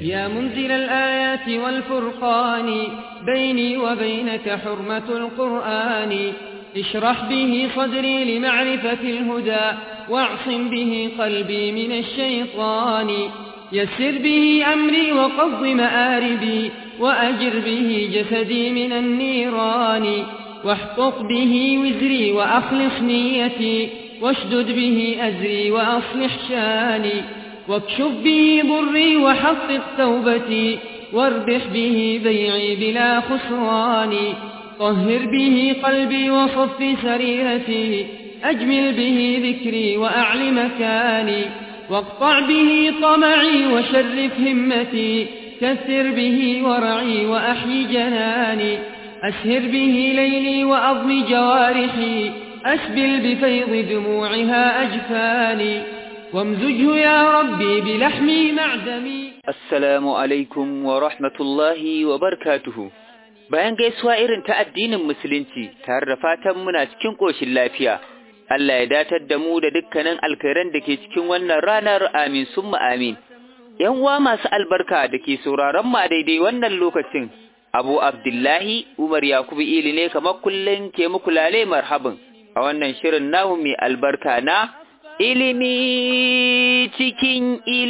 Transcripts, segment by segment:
يا منزل الآيات والفرقان بيني وبينك حرمة القرآن اشرح به صدري لمعرفة الهدى واعصم به قلبي من الشيطان يسر به أمري وقض مآربي وأجر به جسدي من النيران واحقق به وزري وأخلص نيتي واشدد به أزري وأصلح شاني واكشف به ضري وحقق توبتي واربح به بيعي بلا خسران طهر به قلبي وصف سريرتي أجمل به ذكري وأعل مكاني واقطع به طمعي وشرف همتي كثر به ورعي وأحيي جناني أسهر به ليلي وأضم جوارحي أسبل بفيض دموعها أجفاني وامزجه يا ربي بلحمي معدمي Assalamu alaikum wa rahmatullahi wa barkatuhu. Bayan gaisuwa irin ta addinin Musulunci, tare da fatan muna cikin ƙoshin lafiya, Allah ya datar da mu da dukkanin alkhairan da ke cikin wannan ranar amin summa amin. ‘Yan uwa masu albarka da ke sauraron mu a daidai wannan lokacin, Abu Abdullahi Umar Yakubu Ili ne kamar kullum ke muku lale marhabin a wannan shirin namu mai albarka na ilimi cikin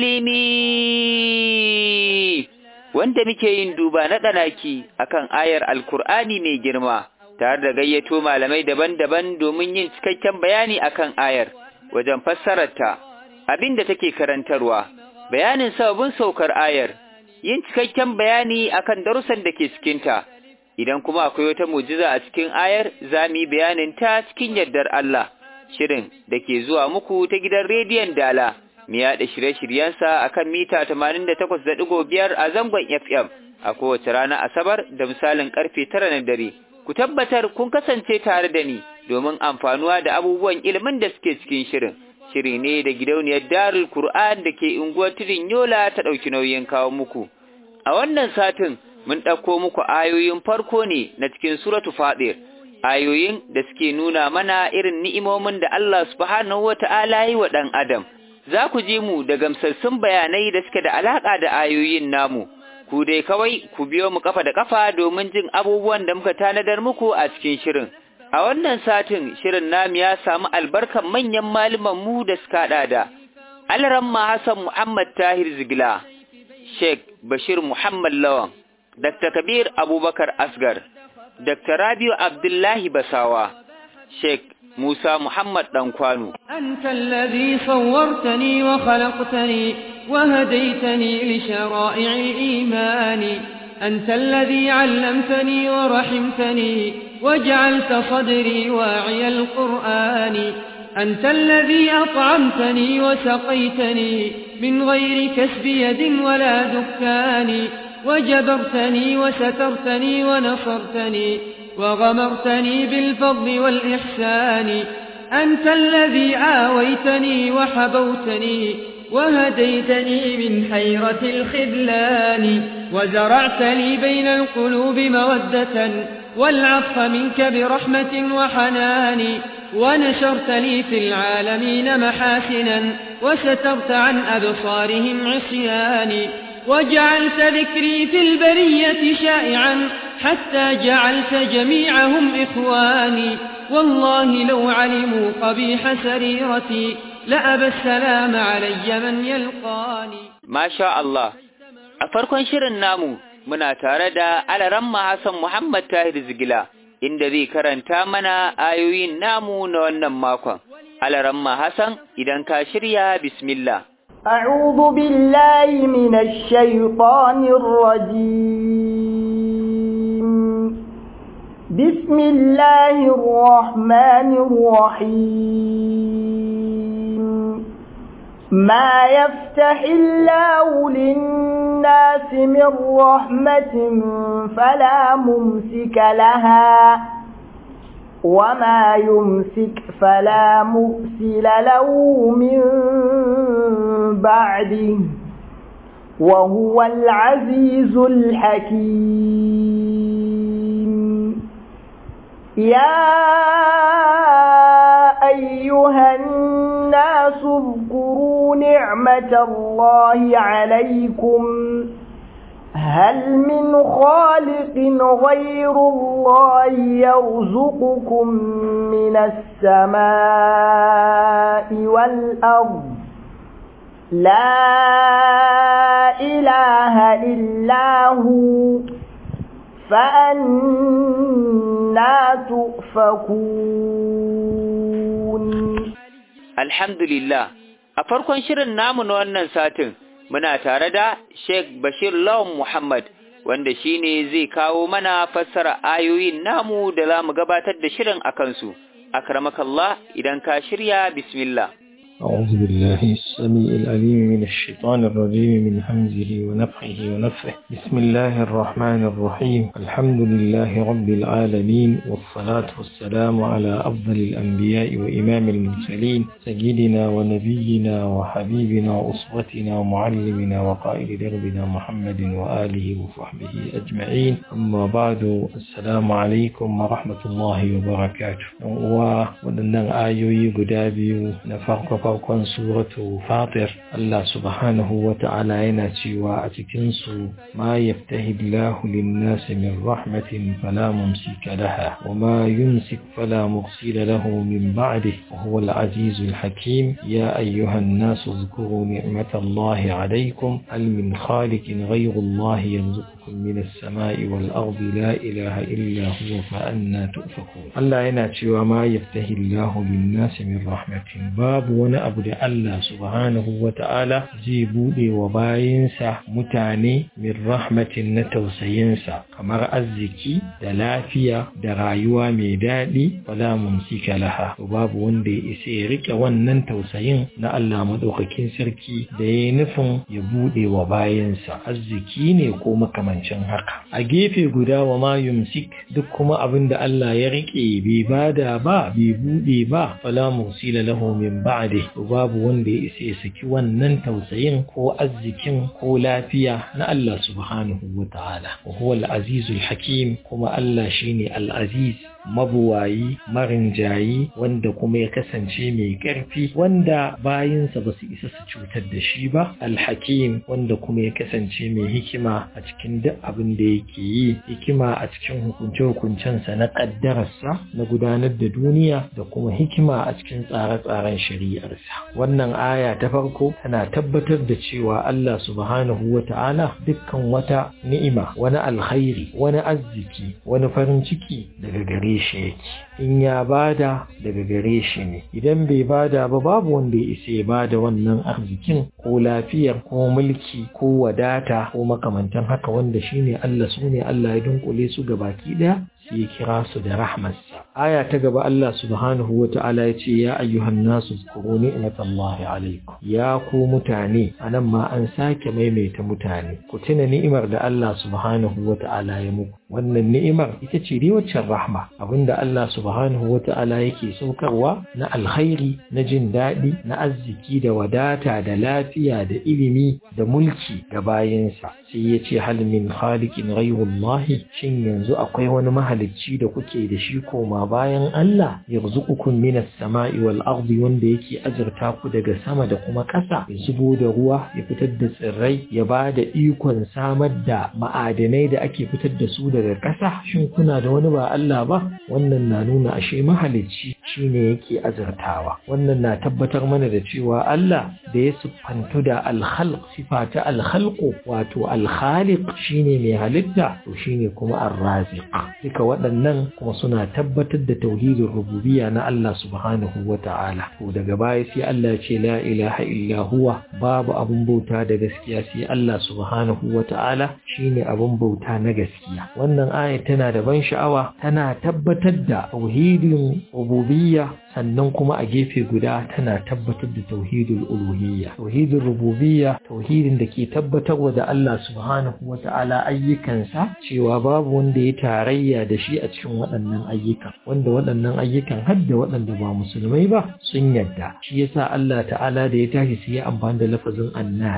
ilimi wanda muke yin duba na ɗanaki akan ayar alkur'ani mai girma tare da gayyato malamai daban-daban domin yin cikakken bayani akan ayar wajen fassararta abin da take karantarwa bayanin sababin saukar ayar yin cikakken bayani akan darussan da ke cikinta idan kuma akwai wata mujiza a cikin ayar za mu yi bayanin ta cikin yardar Allah shirin da ke zuwa muku ta gidan rediyon Dala, mu yaɗa shirye-shiryensa a kan mita 88.5 a zangon FM a kowace rana Asabar da misalin ƙarfe tara na dare. Ku tabbatar kun kasance tare da ni domin amfanuwa da abubuwan ilimin da suke cikin shirin. Shiri ne da gidauniyar Darul Kur'an da ke unguwar Tudun Yola ta ɗauki nauyin kawo muku. A wannan satin mun ɗauko muku ayoyin farko ne na cikin Suratu Fadir. ayoyin da suke nuna mana irin ni'imomin da Allah subhanahu wa ta'ala yi wa ɗan Adam, za ku ji mu da gamsassun bayanai da suke da alaƙa da ayoyin namu, ku dai kawai ku biyo mu kafa da kafa domin jin abubuwan da muka tanadar muku a cikin shirin. A wannan satin shirin namu ya samu albarkan manyan malaman mu da suka haɗa da Alramma Hassan Muhammad Tahir Zigila, Sheikh Bashir Muhammad Lawan, Dr. Kabir Abubakar Asgar, Dr. Rabiu Abdullahi Basawa, Sheikh Musa Muhammad Dankwano. أنت الذي صورتني وخلقتني وهديتني لشرائع الإيمان أنت الذي علمتني ورحمتني وجعلت صدري واعي القرآن أنت الذي أطعمتني وسقيتني من غير كسب يد ولا دكان وجبرتني وسترتني ونصرتني وغمرتني بالفضل والإحسان أنت الذي آويتني وحبوتني وهديتني من حيرة الخذلان وزرعت لي بين القلوب مودة والعطف منك برحمة وحنان ونشرت لي في العالمين محاسنا وسترت عن أبصارهم عصياني وجعلت ذكري في البرية شائعا حتى جعلت جميعهم إخواني والله لو علموا قبيح سريرتي لأبى السلام علي من يلقاني ما شاء الله أفركن شر النامو muna tare da alaramma Hassan Muhammad Tahir Zigila inda zai karanta mana ayoyin namu na wannan makon. Alaramma Hassan idan ka shirya bismillah. أعوذ بالله من الشيطان الرجيم بسم الله الرحمن الرحيم ما يفتح الله للناس من رحمة فلا ممسك لها وما يمسك فلا مرسل له من بعده وهو العزيز الحكيم يا أيها الناس اذكروا نعمة الله عليكم هل من خالق غير الله يرزقكم من السماء والأرض لا إله إلا هو فأنا تؤفكون الحمد لله a farkon shirin namu na wannan satin muna tare da Sheikh Bashir Lawan Muhammad wanda shine zai kawo mana fassara ayoyin namu da za mu gabatar da shirin a kansu. Akramakallah idan ka shirya bismillah. أعوذ بالله السميع العليم من الشيطان الرجيم من همزه ونفخه ونفخه بسم الله الرحمن الرحيم الحمد لله رب العالمين والصلاة والسلام على أفضل الأنبياء وإمام المرسلين سيدنا ونبينا وحبيبنا وأسوتنا ومعلمنا وقائد دربنا محمد وآله وصحبه أجمعين أما بعد السلام عليكم ورحمة الله وبركاته وودنا آيوي قدابي نفرق farkon suratu fatir Allah subhanahu wa ta'ala yana cewa a cikinsu ma yaftahi Allahu lin-nasi min rahmatin fala mumsika laha wa ma yumsik fala mursila lahu min ba'dihi wa huwa al-azizul hakim ya ayyuhan nasu dhkuru ni'matallahi 'alaykum hal min khaliqin ghayru Allah yarzuqukum min as-sama'i wal-ardi la ilaha illa huwa fa anna tu'fakun Allah yana cewa ma yaftahi Allahu lin-nasi min rahmatin babu wani abu da Allah subhanahu wa ta'ala zai buɗe wa bayinsa mutane min rahmatin na tausayinsa kamar arziki da lafiya da rayuwa mai daɗi wala mumsika laha babu wanda ya isa ya rike wannan tausayin na Allah maɗaukakin sarki da ya nufin ya buɗe wa bayinsa arziki ne ko makamancin haka a gefe guda wa ma yumsik duk kuma abin da Allah ya rike bai bada ba bai buɗe ba wala mursila lahu min ba'di babu wanda ya isa ya saki wannan tausayin ko arzikin ko lafiya na Allah subhanahu wa ta'ala wa huwa al-azizul hakim kuma Allah shine al-aziz mabuwayi marinjayi wanda kuma ya kasance mai ƙarfi wanda bayinsa ba su isa su cutar da shi ba alhakim wanda kuma ya kasance mai hikima a cikin duk abin da yake yi hikima a cikin hukunce-hukuncensa na ƙaddararsa na gudanar da duniya da kuma hikima a cikin tsare-tsaren shari'arsa wannan aya ta farko tana tabbatar da cewa Allah subhanahu wa ta'ala dukkan wata ni'ima wani alkhairi wani arziki wani farin ciki daga gare shi yake in ya bada daga gare shi ne idan bai bada ba babu wanda ya isa ya bada wannan arzikin ko lafiyar ko mulki ko wadata ko makamantan haka wanda shine Allah su ne Allah ya dunkule su ga baki daya sai ya kira su da rahmarsa aya ta gaba Allah subhanahu wa ta'ala ya ce ya ayyuhan nasu zkuru ni'matallahi alaikum ya ku mutane anan ma an sake maimaita mutane ku tuna ni'imar da Allah subhanahu wa ta'ala ya muku wannan ni'imar ita ce dai waccan rahma abinda Allah subhanahu wa ta'ala yake saukarwa na alkhairi na jin daɗi na arziki da wadata da lafiya da ilimi da mulki ga bayinsa sai ya ce hal min khaliqin ghayrullahi shin yanzu akwai wani mahalicci da kuke da shi koma bayan Allah yarzuqukum minas sama'i wal ardi wanda yake azurta ku daga sama da kuma ƙasa ya zubo da ruwa ya fitar da tsirrai ya ba da ikon samar da ma'adanai da ake fitar da su daga ƙasa shin kuna da wani ba Allah ba wannan na nuna ashe mahalicci shine yake azurtawa wannan na tabbatar mana da cewa Allah da ya siffantu da alkhalq sifa ta alkhalqu wato alkhaliq shine mai halitta to shine kuma arraziq duka waɗannan kuma suna tabbatar da tauhidin rububiyya na Allah subhanahu wata'ala to daga baya sai Allah ce la ilaha illa huwa babu abun bauta da gaskiya sai Allah subhanahu wata'ala shine abun bauta na gaskiya wannan aya tana da ban sha'awa tana tabbatar da tauhidin rububiyya sannan kuma a gefe guda tana tabbatar da tauhidul uluhiyya tauhidul rububiyya tauhidin da ke tabbatarwa da Allah subhanahu wata'ala ayyukansa cewa babu wanda ya tarayya da shi a cikin waɗannan ayyukan wanda waɗannan ayyukan har da waɗanda ba musulmai ba sun yadda shi yasa Allah ta'ala da ya tashi sai ya amfani da lafazin annas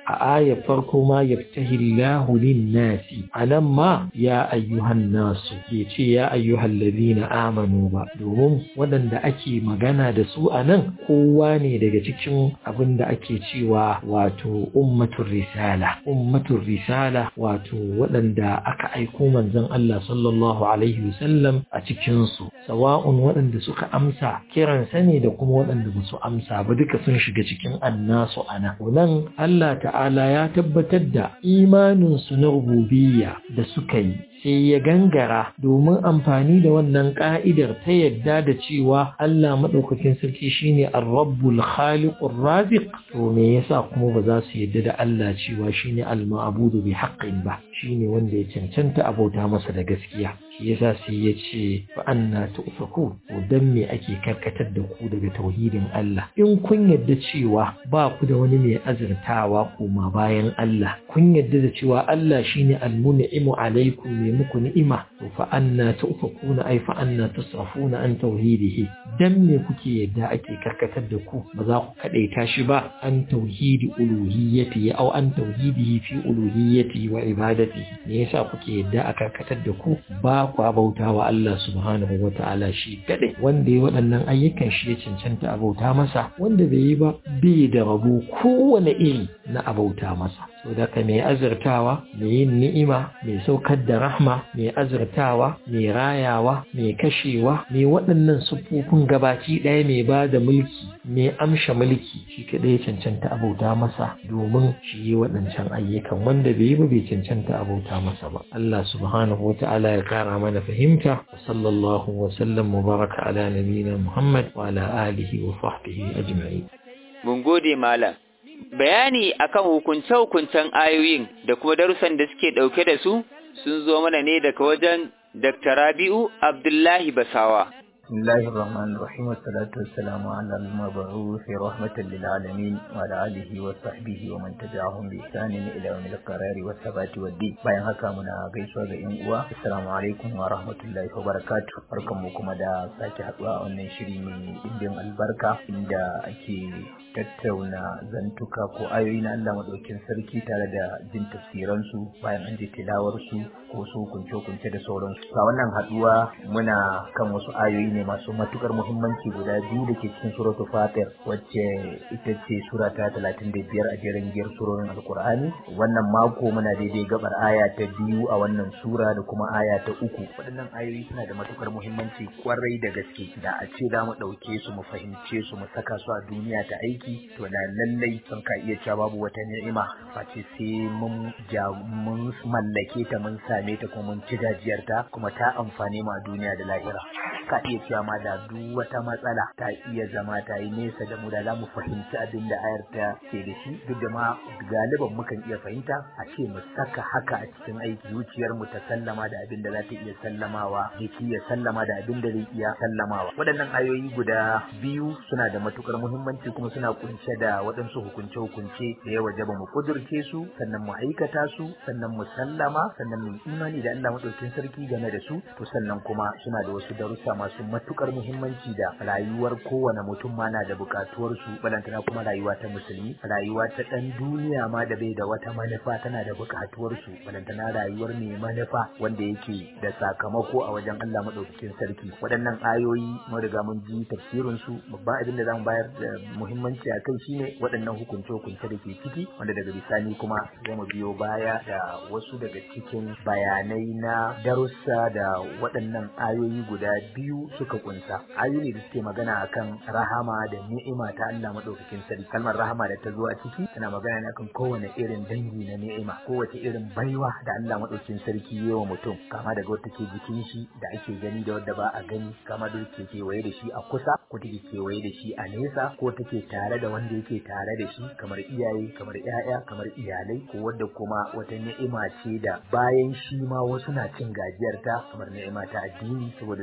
a ayar farko ma yaftahi Allahu lin-nasi anan ma ya ayyuhan nasu bai ce ya ayyuhal ladina amanu ba domin waɗanda ake magana da su anan kowa ne daga cikin abin da ake cewa wato ummatul risala ummatul risala wato waɗanda aka aiko manzon Allah sallallahu alaihi wasallam a cikin su sawa'un waɗanda suka amsa kiransa ne da kuma waɗanda ba su amsa ba duka sun shiga cikin annasu ana nan Allah ta'ala ya tabbatar da imaninsu na rububiyya da suka yi sai ya gangara domin amfani da wannan ka'idar ta yadda da cewa Allah maɗaukakin sarki shine ar-rabbul khaliqur raziq to me yasa kuma ba za su yadda da Allah cewa shine al-ma'budu bi haqqin ba shine wanda ya cancanta abota masa da gaskiya shi yasa sai ya ce fa anna tu'faku to dan me ake karkatar da ku daga tauhidin Allah in kun yadda cewa ba ku da wani mai azurtawa koma bayan Allah kun yadda da cewa Allah shine al-mun'imu alaikum ne muku ni'ima to fa anna tu'fakuna ay fa anna tusrafuna an tauhidihi dan me kuke yadda ake karkatar da ku ba za ku kadaita shi ba an tauhidi uluhiyyati aw an tauhidihi fi uluhiyyati wa ibadatihi me yasa kuke yadda a karkatar da ku ba ku bauta wa Allah subhanahu wa ta'ala shi kadai wanda ya waɗannan ayyukan shi ya cancanta a bauta masa wanda bai yi ba bai da rabo kowane iri na abauta masa saboda ka mai azurtawa mai yin ni'ima mai saukar da rahma mai azurtawa mai rayawa mai kashewa mai waɗannan siffofin gabaci ɗaya mai ba da mulki mai amsha mulki shi kaɗai cancanta abauta masa domin shi yi waɗancan ayyukan wanda bai yi ba bai cancanta abauta masa ba Allah subhanahu wa ta'ala ya kara mana fahimta wa sallallahu wa sallam mubaraka ala nabiyina Muhammad wa ala alihi wa sahbihi ajma'in mun gode malam bayani akan hukunce-hukuncen ayoyin da kuma darussan da suke ɗauke da su sun zo mana ne daga wajen Dr. Rabi'u Abdullahi Basawa. بسم الله الرحمن الرحيم والصلاة والسلام على المبعوث رحمة للعالمين وعلى آله وصحبه ومن تبعهم بإحسان إلى يوم القرار والثبات والدين bayan haka muna gaisuwa ga yan uwa assalamu alaikum wa rahmatullahi wa barakatuh barkanmu kuma da sake haduwa a wannan shiri mai dimbin albarka inda ake tattauna zantuka ko ayoyi na Allah madaukin sarki tare da jin tafsiransu bayan an ji tilawarsu ko su kunce-kunce da sauransu a wannan haduwa muna kan wasu ayoyi ne masu matukar muhimmanci guda biyu da ke cikin suratul fatir wacce ita ce sura ta talatin da biyar a jerin giyar surorin alkur'ani wannan mako muna daidai gabar aya ta biyu a wannan sura da kuma aya ta uku waɗannan ayoyi suna da matukar muhimmanci kwarai da gaske da a ce za mu ɗauke su mu fahimce su mu saka su a duniya ta aiki to na lallai sun ka iya cewa babu wata ni'ima face sai mun ja mun mallake ta mun same ta kuma mun ci gajiyarta kuma ta amfane mu a duniya da lahira ka iya cewa ma da duk wata matsala ta iya zama ta yi nesa da mu da za mu fahimci abin da ayar ta ke da shi duk da ma galiban mukan iya fahimta a ce mu saka haka a cikin aiki zuciyar mu ta sallama da abin da za ta iya sallamawa jiki ya sallama da abin da zai iya sallamawa waɗannan ayoyi guda biyu suna da matukar muhimmanci kuma suna kunshe da waɗansu hukunce-hukunce da ya wajaba mu kudurce su sannan mu aikata su sannan mu sallama sannan mu imani da Allah madaukin sarki game da su to sannan kuma suna da wasu darussa masu matukar muhimmanci da rayuwar kowane mutum ma na da bukatuwar su balantana kuma rayuwa ta musulmi rayuwa ta dan duniya ma da bai da wata manufa tana da bukatuwar su balantana rayuwar mai manufa wanda yake da sakamako a wajen Allah madaukakin sarki waɗannan ayoyi mun riga mun ji tafsirin su babban abin da zamu bayar da muhimmanci a kai shine waɗannan hukunce hukunce da ke ciki wanda daga bisani kuma za mu biyo baya da wasu daga cikin bayanai na darussa da waɗannan ayoyi guda biyu suka kunsa ayoyi da suke magana akan rahama da ni'ima ta Allah madaukakin sarki kalmar rahama da ta zo a ciki tana magana ne akan kowane irin dangi na ni'ima kowace irin baiwa da Allah madaukakin sarki ya wa mutum kama daga wata ke jikin shi da ake gani da wadda ba a gani kama da ke kewaye da shi a kusa ko take kewaye da shi a nesa ko take tare da wanda yake tare da shi kamar iyaye kamar ƴaƴa kamar iyalai ko wadda kuma wata ni'ima ce da bayan shi ma wasu na cin gajiyar ta kamar ni'ima ta addini saboda zai kasance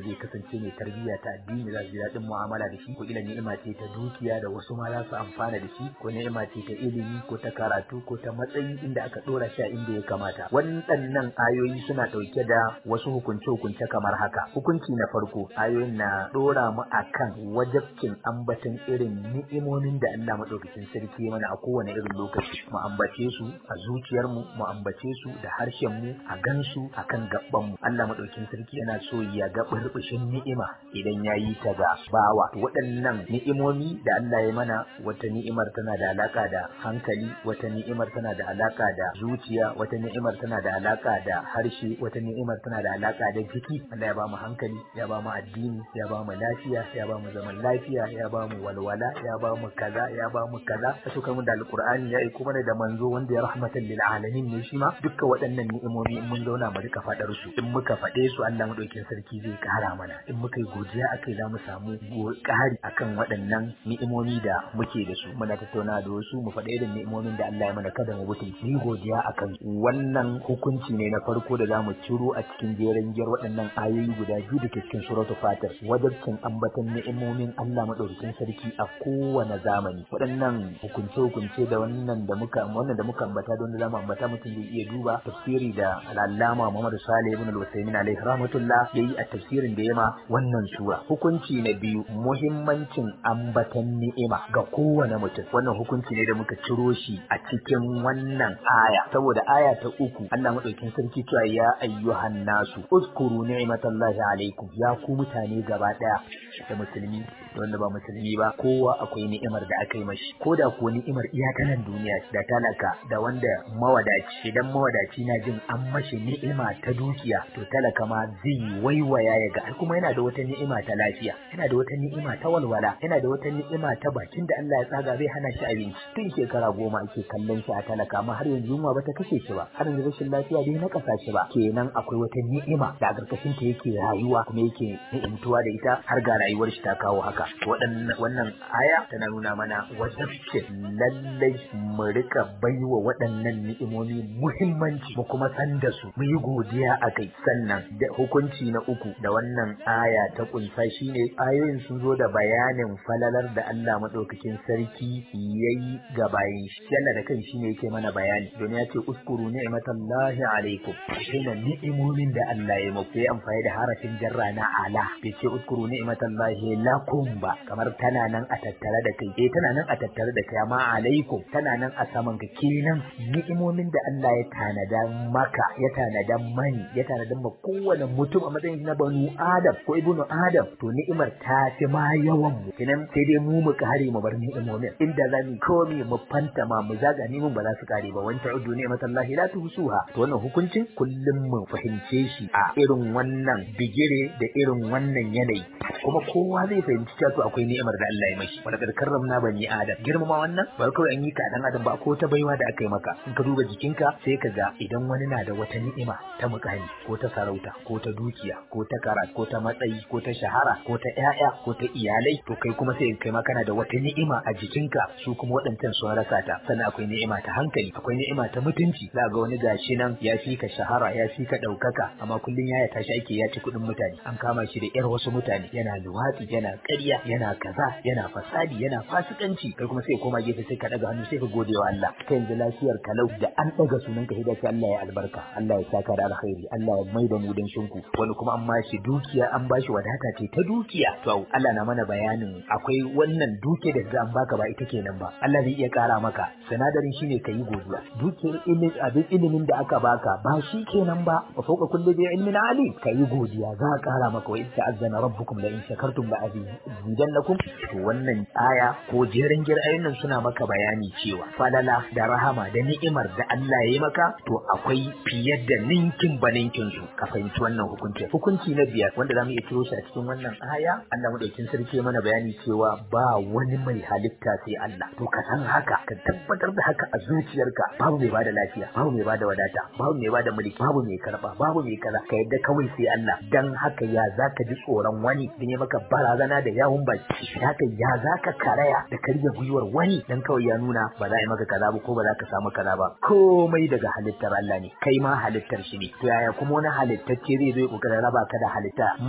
ce mai tarbiyya ta addini za su ji daɗin mu'amala da shi ko ila ni'ima ce ta dukiya da wasu ma za su amfana da shi ko ni'ima ce ta ilimi ko ta karatu ko ta matsayi inda aka ɗora shi a inda ya kamata waɗannan ayoyi suna ɗauke da wasu hukunce-hukunce kamar haka hukunci na farko ayoyin na ɗora mu akan wajabcin ambaton irin ni'imomin da Allah maɗaukakin sarki ya mana a kowane irin lokaci mu ambace su a zuciyarmu mu ambace su da harshen mu a gansu akan gaban mu Allah maɗaukakin sarki yana so ya ga burbushin ni'ima idan ya yi ta ga bawa waɗannan ni'imomi da Allah ya mana wata ni'imar tana da alaka da hankali wata ni'imar tana da alaka da zuciya wata ni'imar tana da alaka da harshe wata ni'imar tana da alaka da jiki Allah ya ba mu hankali ya ba mu addini ya ba mu lafiya ya ba mu zaman lafiya ya ba mu walwala ya ba mu kaza ya ba mu kaza ta so mu da alqur'ani ya aiko mana da manzo wanda ya rahmatan lil alamin ne shi ma dukkan waɗannan ni'imomi in mun zauna mu rika faɗar su in muka faɗe su Allah madaukin sarki zai kara mana in muka yi godiya akai za mu samu ƙari akan waɗannan ni'imomi da muke da su muna tattauna da wasu mu faɗa irin ni'imomin da Allah ya mana kada mu mutum yi godiya akan wannan hukunci ne na farko da zamu ciro a cikin jeren giyar waɗannan ayoyi guda biyu da ke cikin suratul fatir wajibcin ambaton ni'imomin Allah madaukakin sarki a kowane zamani waɗannan hukunce hukunce da wannan da muka wannan da muka ambata don da zamu ambata mutum zai iya duba tafsiri da al-allama Muhammad Salih ibn al-Usaymin alaihi rahmatullah yayi a tafsirin da yama wannan sura hukunci na biyu muhimmancin ambatan ni'ima ga kowane mutum wannan hukunci ne da muka ciro shi a cikin wannan aya saboda aya ta uku Allah madaukin sarki cewa ya ayyuhan nasu uskuru ni'matallahi alaikum ya ku mutane gaba daya da musulmi da wanda ba musulmi ba kowa akwai ni'imar da aka yi mashi ko da ko ni'imar iya ta nan duniya da talaka da wanda mawadaci idan mawadaci na jin an mashi ni'ima ta dukiya to talaka ma zai waiwaya ya ga kuma yana da wata ni'ima ta lafiya yana da wata ni'ima ta walwala yana da wata ni'ima ta bakin da Allah ya tsaga zai hana shi abinci tun shekara goma ake kallon shi a talaka amma har yanzu yunwa bata kashe shi ba har yanzu rashin lafiya bai nakasa shi ba kenan akwai wata ni'ima da a karkashin ta yake rayuwa kuma yake ni'imtuwa da ita har ga rayuwar shi ta kawo haka waɗannan wannan aya tana nuna mana wajibcin lallai mu rika baiwa waɗannan ni'imomi muhimmanci mu kuma san da su mu yi godiya a kai sannan da hukunci na uku da wannan aya ta kunsa shine ayoyin sun zo da bayanin falalar da Allah madaukakin sarki yayi ga bayin shi Allah da kan shine yake mana bayani don ya ce uskuru ni'matallahi alaikum shine ni'imomin da Allah ya muku sai amfani da harafin jarra na ala bai ce uskuru ni'matallahi lakum ba kamar tana nan a tattare da kai eh tana nan a tattare da kai amma alaikum tana nan a saman ka kenan ni'imomin da Allah ya tanada maka ya tanada mani ya tanada ma kowane mutum a matsayin na banu adam ko ibnu adam to ni'imar ta fi ma yawan mu kenan sai dai mu mu kare mu bar ni'imomin inda za mu komi mu fanta ma mu zaga ni'imomin ba za su kare ba wanta uddu ni'matallahi la tuhsuha to wannan hukuncin kullum mu fahimce shi a irin wannan bigire da irin wannan yanayi kuma kowa zai fahimci cewa to akwai ni'imar da Allah ya mashi wala kad karramna bani adam girmama wannan ba kawai an yi ka dan adam ba ko ta baiwa da aka yi maka in ka duba jikinka sai ka ga idan wani na da wata ni'ima ta mukami ko ta sarauta ko ta dukiya ko ta kara ko ta matsayi ko ta shahara ko ta ƴaƴa ko ta iyalai to kai kuma sai kai ma kana da wata ni'ima a jikinka su kuma waɗancan sun rasa ta sannan akwai ni'ima ta hankali akwai ni'ima ta mutunci za ga wani gashi nan ya fi ka shahara ya fi ka ɗaukaka amma kullum ya tashi ake ya ci kuɗin mutane an kama shi da ƴar wasu mutane yana luwatsi yana ƙarya yana kaza yana fasadi yana fasikanci kai kuma sai koma gefe sai ka ɗaga hannu sai ka gode wa Allah kai yanzu lafiyar kalau da an ɗaga sunan ka hidda sai Allah ya albarka Allah ya saka da alkhairi Allah ya maida mu dan shinku wani kuma an bashi dukiya an bashi wadata ce ta dukiya to Allah na mana bayanin akwai wannan duke da an baka ba ita kenan ba Allah zai iya kara maka sinadarin shine ka yi godiya dukiyar ilimin abin ilimin da aka baka ba shi kenan ba wa fawqa kulli bi ilmin alim ka yi godiya za a kara maka wa idza azana rabbukum la in shakartum la azidannakum to wannan aya ko jerin gir'ayin nan suna maka bayani cewa falala da rahama da ni'imar da Allah ya yi maka to akwai fiye da ninkin baninkin su ka fahimci wannan hukunci hukunci na biyar wanda zamu iya ciro shi a cikin wannan aya Allah madaukin sarki ya mana bayani cewa ba wani mai halitta sai Allah to ka san haka ka tabbatar da haka a zuciyarka babu mai bada lafiya babu mai bada wadata babu mai bada mulki babu mai karba babu mai kaza ka yadda kawai sai Allah dan haka ya zaka ji tsoron wani dan ya maka barazana da yawun baki haka ya zaka karaya da karya gwiwar wani dan kawai ya nuna ba za a yi maka kaza ba ko ba za ka samu kaza ba komai daga halittar Allah ne kai ma halittar shi ne to yaya kuma wani halittacce zai zo ya kokarin raba ka da halitta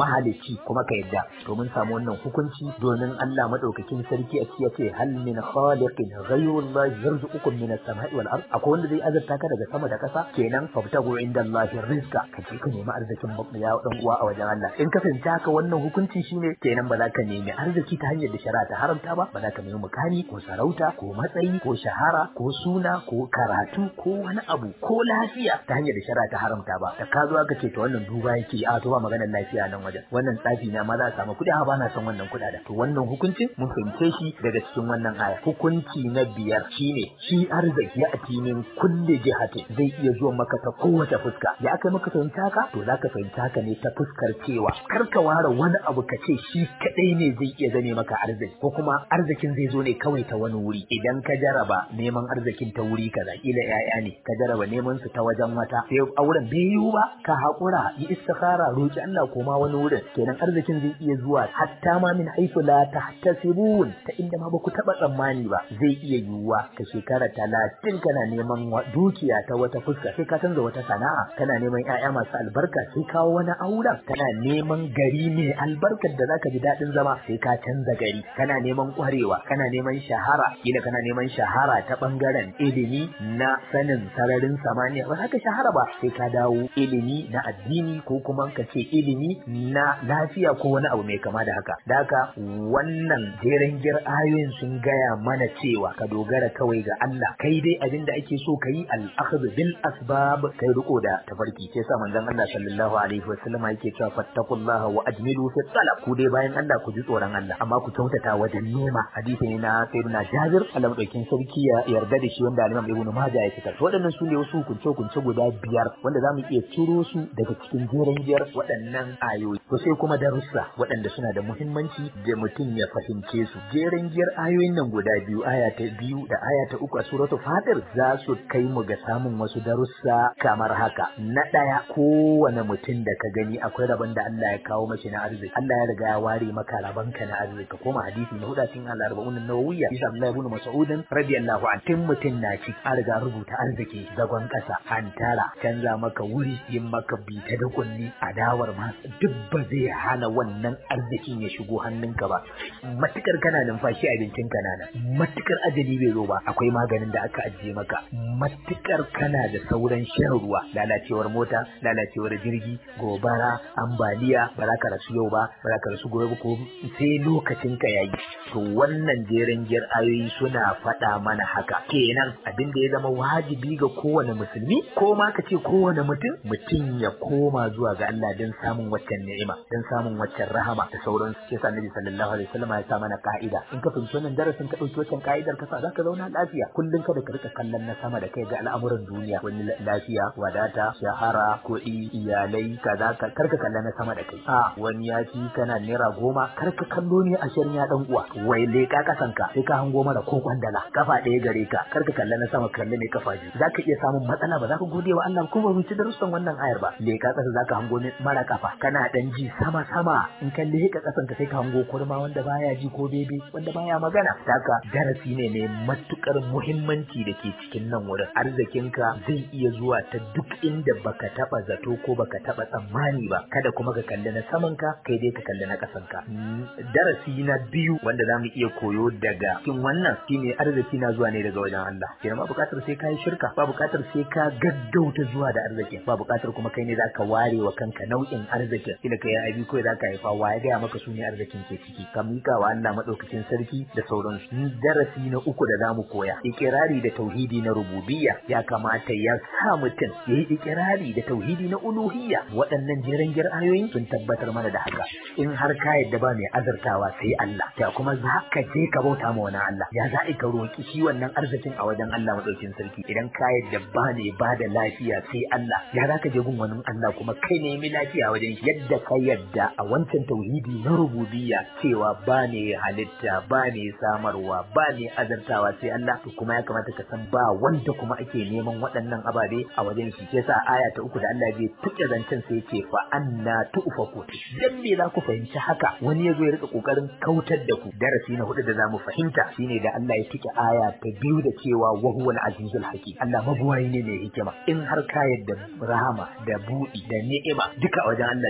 mahalicci kuma ka yadda to mun samu wannan hukunci domin Allah madaukakin sarki a cikin ce hal min khaliqin ghayrullahi yarzuqukum min as-sama'i wal ard akwai wanda zai azurta ka daga sama da kasa kenan fabtagu indallahi rizqa ka je ka nemi arzikin ya dan uwa a wajen Allah in ka fahimta haka wannan hukunci shine kenan ba za ka nemi arziki ta hanyar da shari'a ta haramta ba ba za ka nemi mukami ko sarauta ko matsayi ko shahara ko suna ko karatu ko wani abu ko lafiya ta hanyar da shari'a ta haramta ba da ka zo aka ce to wannan duba yake a to ba maganar lafiya nan wajen wannan tsafi na ma za a samu kuɗi a ba na son wannan kuɗaɗen to wannan hukuncin mun fahimce shi daga cikin wannan aya hukunci na biyar shine shi arziki a timin kulle jihatin zai iya zuwa maka ta kowace fuska ya aka maka fahimta haka to zaka fahimta haka ne ta fuskar cewa kar ka ware wani abu ka ce shi kadai ne zai iya zame maka arziki ko kuma arzikin zai zo ne kawai ta wani wuri idan ka jaraba neman arzikin ta wuri kaza kila yaya ne ka jaraba neman su ta wajen wata sai auren bai yiwu ba ka haƙura yi istikhara roki Allah koma wani wurin kenan arzikin zai iya zuwa hatta ma min haifu la tahtasibun ta inda ma baku taba tsammani ba zai iya yiwuwa ka shekara talatin kana neman dukiya ta wata fuska sai ka canza wata sana'a kana neman ƴaƴa masu albarka sai kawo wani auren kana neman gari mai albarkar da zaka ji daɗin zama sai ka canza gari kana neman ƙwarewa kana neman shahara kila kana neman shahara ta bangaren ilimi na sanin sararin samaniya ba haka shahara ba sai ka dawo ilimi na addini ko kuma ka ce ilimi na lafiya ko wani abu mai kama da haka da haka wannan jeren gir ayoyin sun gaya mana cewa ka dogara kawai ga Allah kai dai abin da ake so ka yi al-akhdh bil asbab kai riko da tafarki sai sa manzon Allah sallallahu alaihi wasallam yake cewa fattaqullaha wa ajmilu fi talab ku dai bayan Allah ku ji tsoron Allah amma ku kyautata wajen nema hadisi ne na sayyidina Jabir Allah madaukin sarki ya yarda da shi wanda Imam Ibn Majah ya fitar waɗannan su ne wasu hukunce hukunce guda biyar wanda zamu iya ciro su daga cikin jeren giyar waɗannan ayoyi to sai kuma darussa waɗanda suna da muhimmanci da mutum ya fahimce su jeren giyar ayoyin nan guda biyu aya ta biyu da aya ta uku a suratul fatir za su kai mu ga samun wasu darussa kamar haka na ɗaya kowane mutum da ka gani akwai rabon da Allah ya kawo mashi na arziki Allah ya riga ya ware maka rabon ka na arziki ka koma hadisi na huda cikin al-arba'un an-nawawiyya bisa Abdullah ibn Mas'ud radiyallahu anhu tun mutum na ci an riga rubuta arziki zagon ƙasa hantara canza maka wuri yin maka bita da kunni adawar ma duk ba zai hana wannan arzikin ya shigo hannunka ba matukar kana numfashi abincin ka nana matukar ajali bai zo ba akwai maganin da aka ajiye maka matukar kana da sauran shan ruwa lalacewar mota lalacewar jirgi gobara ambaliya ba za ka rasu yau ba ba za ka rasu gobe ko sai lokacin ka yayi to wannan jeren giyar ayoyi suna faɗa mana haka kenan abin da ya zama wajibi ga kowane musulmi ko ma ka ce kowane mutum mutum ya koma zuwa ga Allah don samun waccan ni'ima don samun waccan rahama da sauran su yasa Annabi sallallahu alaihi wasallam ya sa mana ka'ida in ka fahimci wannan darasin ka dauki waccan ka'idar ka sa zaka zauna lafiya kullun kada ka rika kallon na sama da kai ga al'amuran duniya wani lafiya wadata shahara kuɗi iyalai kaza ka karka kallon na sama da kai a wani ya ci kana naira goma karka kallo ne a shirin ya dan uwa wai leka kasan ka sai ka hango mara ko kwandala kafa ɗaya gare ka karka kallon na sama kalle mai kafa biyu zaka iya samun matsala ba za ka gode wa Allah ko ba mu ci darussan wannan ayar ba leka kasa zaka hango mara kafa kana dan ji sama sama in ka leka kasan ka sai ka hango kurma wanda baya ji ko bebe wanda baya magana haka darasi ne mai matukar muhimmanci da ke cikin nan wurin arzikinka zai iya zuwa ta duk inda baka taba zato ko baka taba tsammani ba kada kuma ka kalli na saman ka kai dai ka kalli na kasan ka darasi na biyu wanda zamu iya koyo daga cikin wannan shine arziki na zuwa ne daga wajen Allah kenan ba bukatar sai kai shirka ba bukatar sai ka gaggauta zuwa da arziki ba bukatar kuma kai ne zaka ware wa kanka nau'in arzikin kila kai abi ko zaka haifa wa ya ga maka su ne arzikin ke ciki ka mika wa Allah madaukakin sarki da sauransu darasi na uku da zamu koya ikirari da tauhidi na rububiyya ya kamata ya sa mutum ya yi ikirari da tauhidi na uluhiyya waɗannan jeren gir ayoyin sun tabbatar mana da haka in har ka yadda ba mai azartawa sai Allah ya kuma za ka je ka bauta ma wani Allah ya za ka roki shi wannan arzikin a wajen Allah madaukakin sarki idan ka yadda ba ne ba da lafiya sai Allah ya za ka je gun wani Allah kuma kai nemi lafiya a wajen yadda ka yadda a wancan tauhidi na rububiyya cewa ba ne halitta ba ne samarwa ba ne azartawa sai Allah to kuma ya kamata ka san ba wanda kuma ake neman waɗannan ababe a wajen shi yasa aya ta uku da Allah bai tuke zancen sai yake fa anna tufaku dan me za ku fahimci haka wani yazo ya rika kokarin kautar da ku darasi na hudu da zamu fahimta shine da Allah ya tuke aya ta biyu da cewa wa huwal azizul hakim Allah mabuwayi ne mai hikima in har ka yadda rahama da budi da ni'ima duka wajen Allah suke in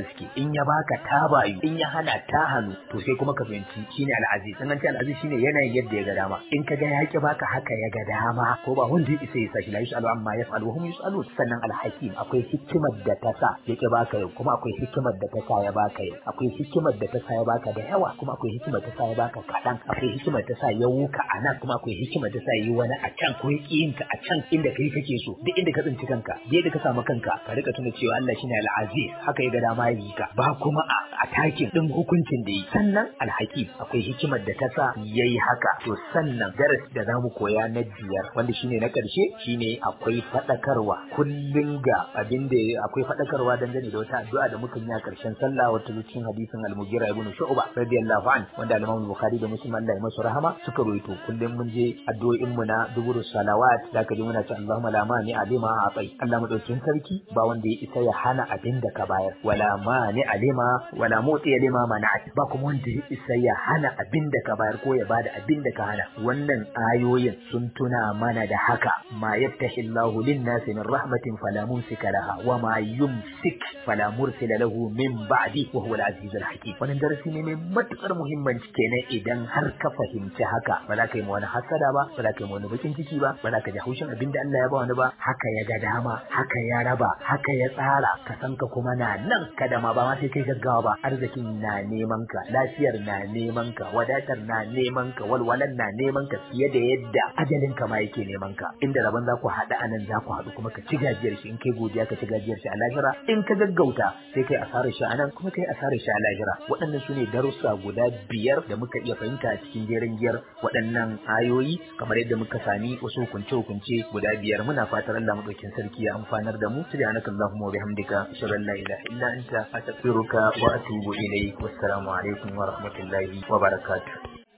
in ya baka ta bayu in ya hana ta hannu to sai kuma ka fahimci shine al'aziz in an ce al'aziz shine yanayin yadda ya ga dama in ka ga ya ki baka haka ya ga dama ko ba wanda ya isa ya sashi la yusalu amma yaf'alu wa hum yusalun sannan al-hakim akwai hikimar da ta sa ya ki baka yau kuma akwai hikimar da ta sa ya baka yau akwai hikimar da ta sa ya baka da yawa kuma akwai hikimar ta sa ya baka kaɗan akwai hikimar ta sa ya wuka a nan kuma akwai hikimar ta sa yi wani a can ko ya yin ka a can inda kai kake so duk inda ka tsinci kanka da yadda ka samu kanka ka rika tuna cewa Allah shine al-aziz haka ya ga dama ya yi ka ba kuma a atakin din hukuncin da yi sannan al-hakim akwai hikimar da ta sa yayi haka to sannan darasi da zamu koya na biyar wanda shine na karshe shine akwai fadakarwa kullun ga abin da akwai fadakarwa dangane da wata addu'a da muka yi a karshen sallah wata cikin hadisin al-mughira ibn shu'ba radiyallahu an wanda al-imam bukhari da muslim Allah ya masa rahama suka roito kullum mun je addu'o'in mu na duburu salawat da ka ji muna ce Allahumma la mani alima atai Allah madaukin sarki ba wanda ya isa ya hana abin da ka bayar wala mani alima wala moti alima mana'at ba kuma wanda ya isa ya hana abin da ka bayar ko ya bada abin da ka hana wannan ayoyin sun tuna mana da haka ma yaftahi Allahu lin-nasi min rahmatin fala mumsika laha wa ma yumsik fala mursila lahu min ba'di wa huwa al-aziz al-hakim wannan darasi ne mai matukar muhimmanci kenan idan har ka fahimci haka ba za ka yi wani hasada ba ba za ka yi wani bakin ciki ba ba za ka ji haushin abin da Allah ya ba wani ba haka ya ga dama haka ya raba haka ya tsara ka san ka kuma na nan kada ma ba ma sai kai gaggawa ba arzikin na neman ka lafiyar na neman ka wadatar na neman ka walwalan na neman ka fiye da yadda ajalin ka ma yake neman ka inda rabon za ku haɗu a nan za ku haɗu kuma ka ci gajiyar shi in kai godiya ka ci gajiyar shi a lahira in ka gaggauta sai kai asarar shi a nan kuma kai asarar shi a lahira waɗannan su ne darussa guda biyar da muka iya fahimta a cikin jerin giyar waɗannan ayoyi kamar yadda muka sami wasu hukunce-hukunce guda biyar muna fatar Allah madaukin sarki ya amfanar da mu subhanaka allahumma wa bihamdika ashhadu an la ilaha illa anta astaghfiruka wa atubu ilayk wassalamu alaikum wa rahmatullahi wa barakatuh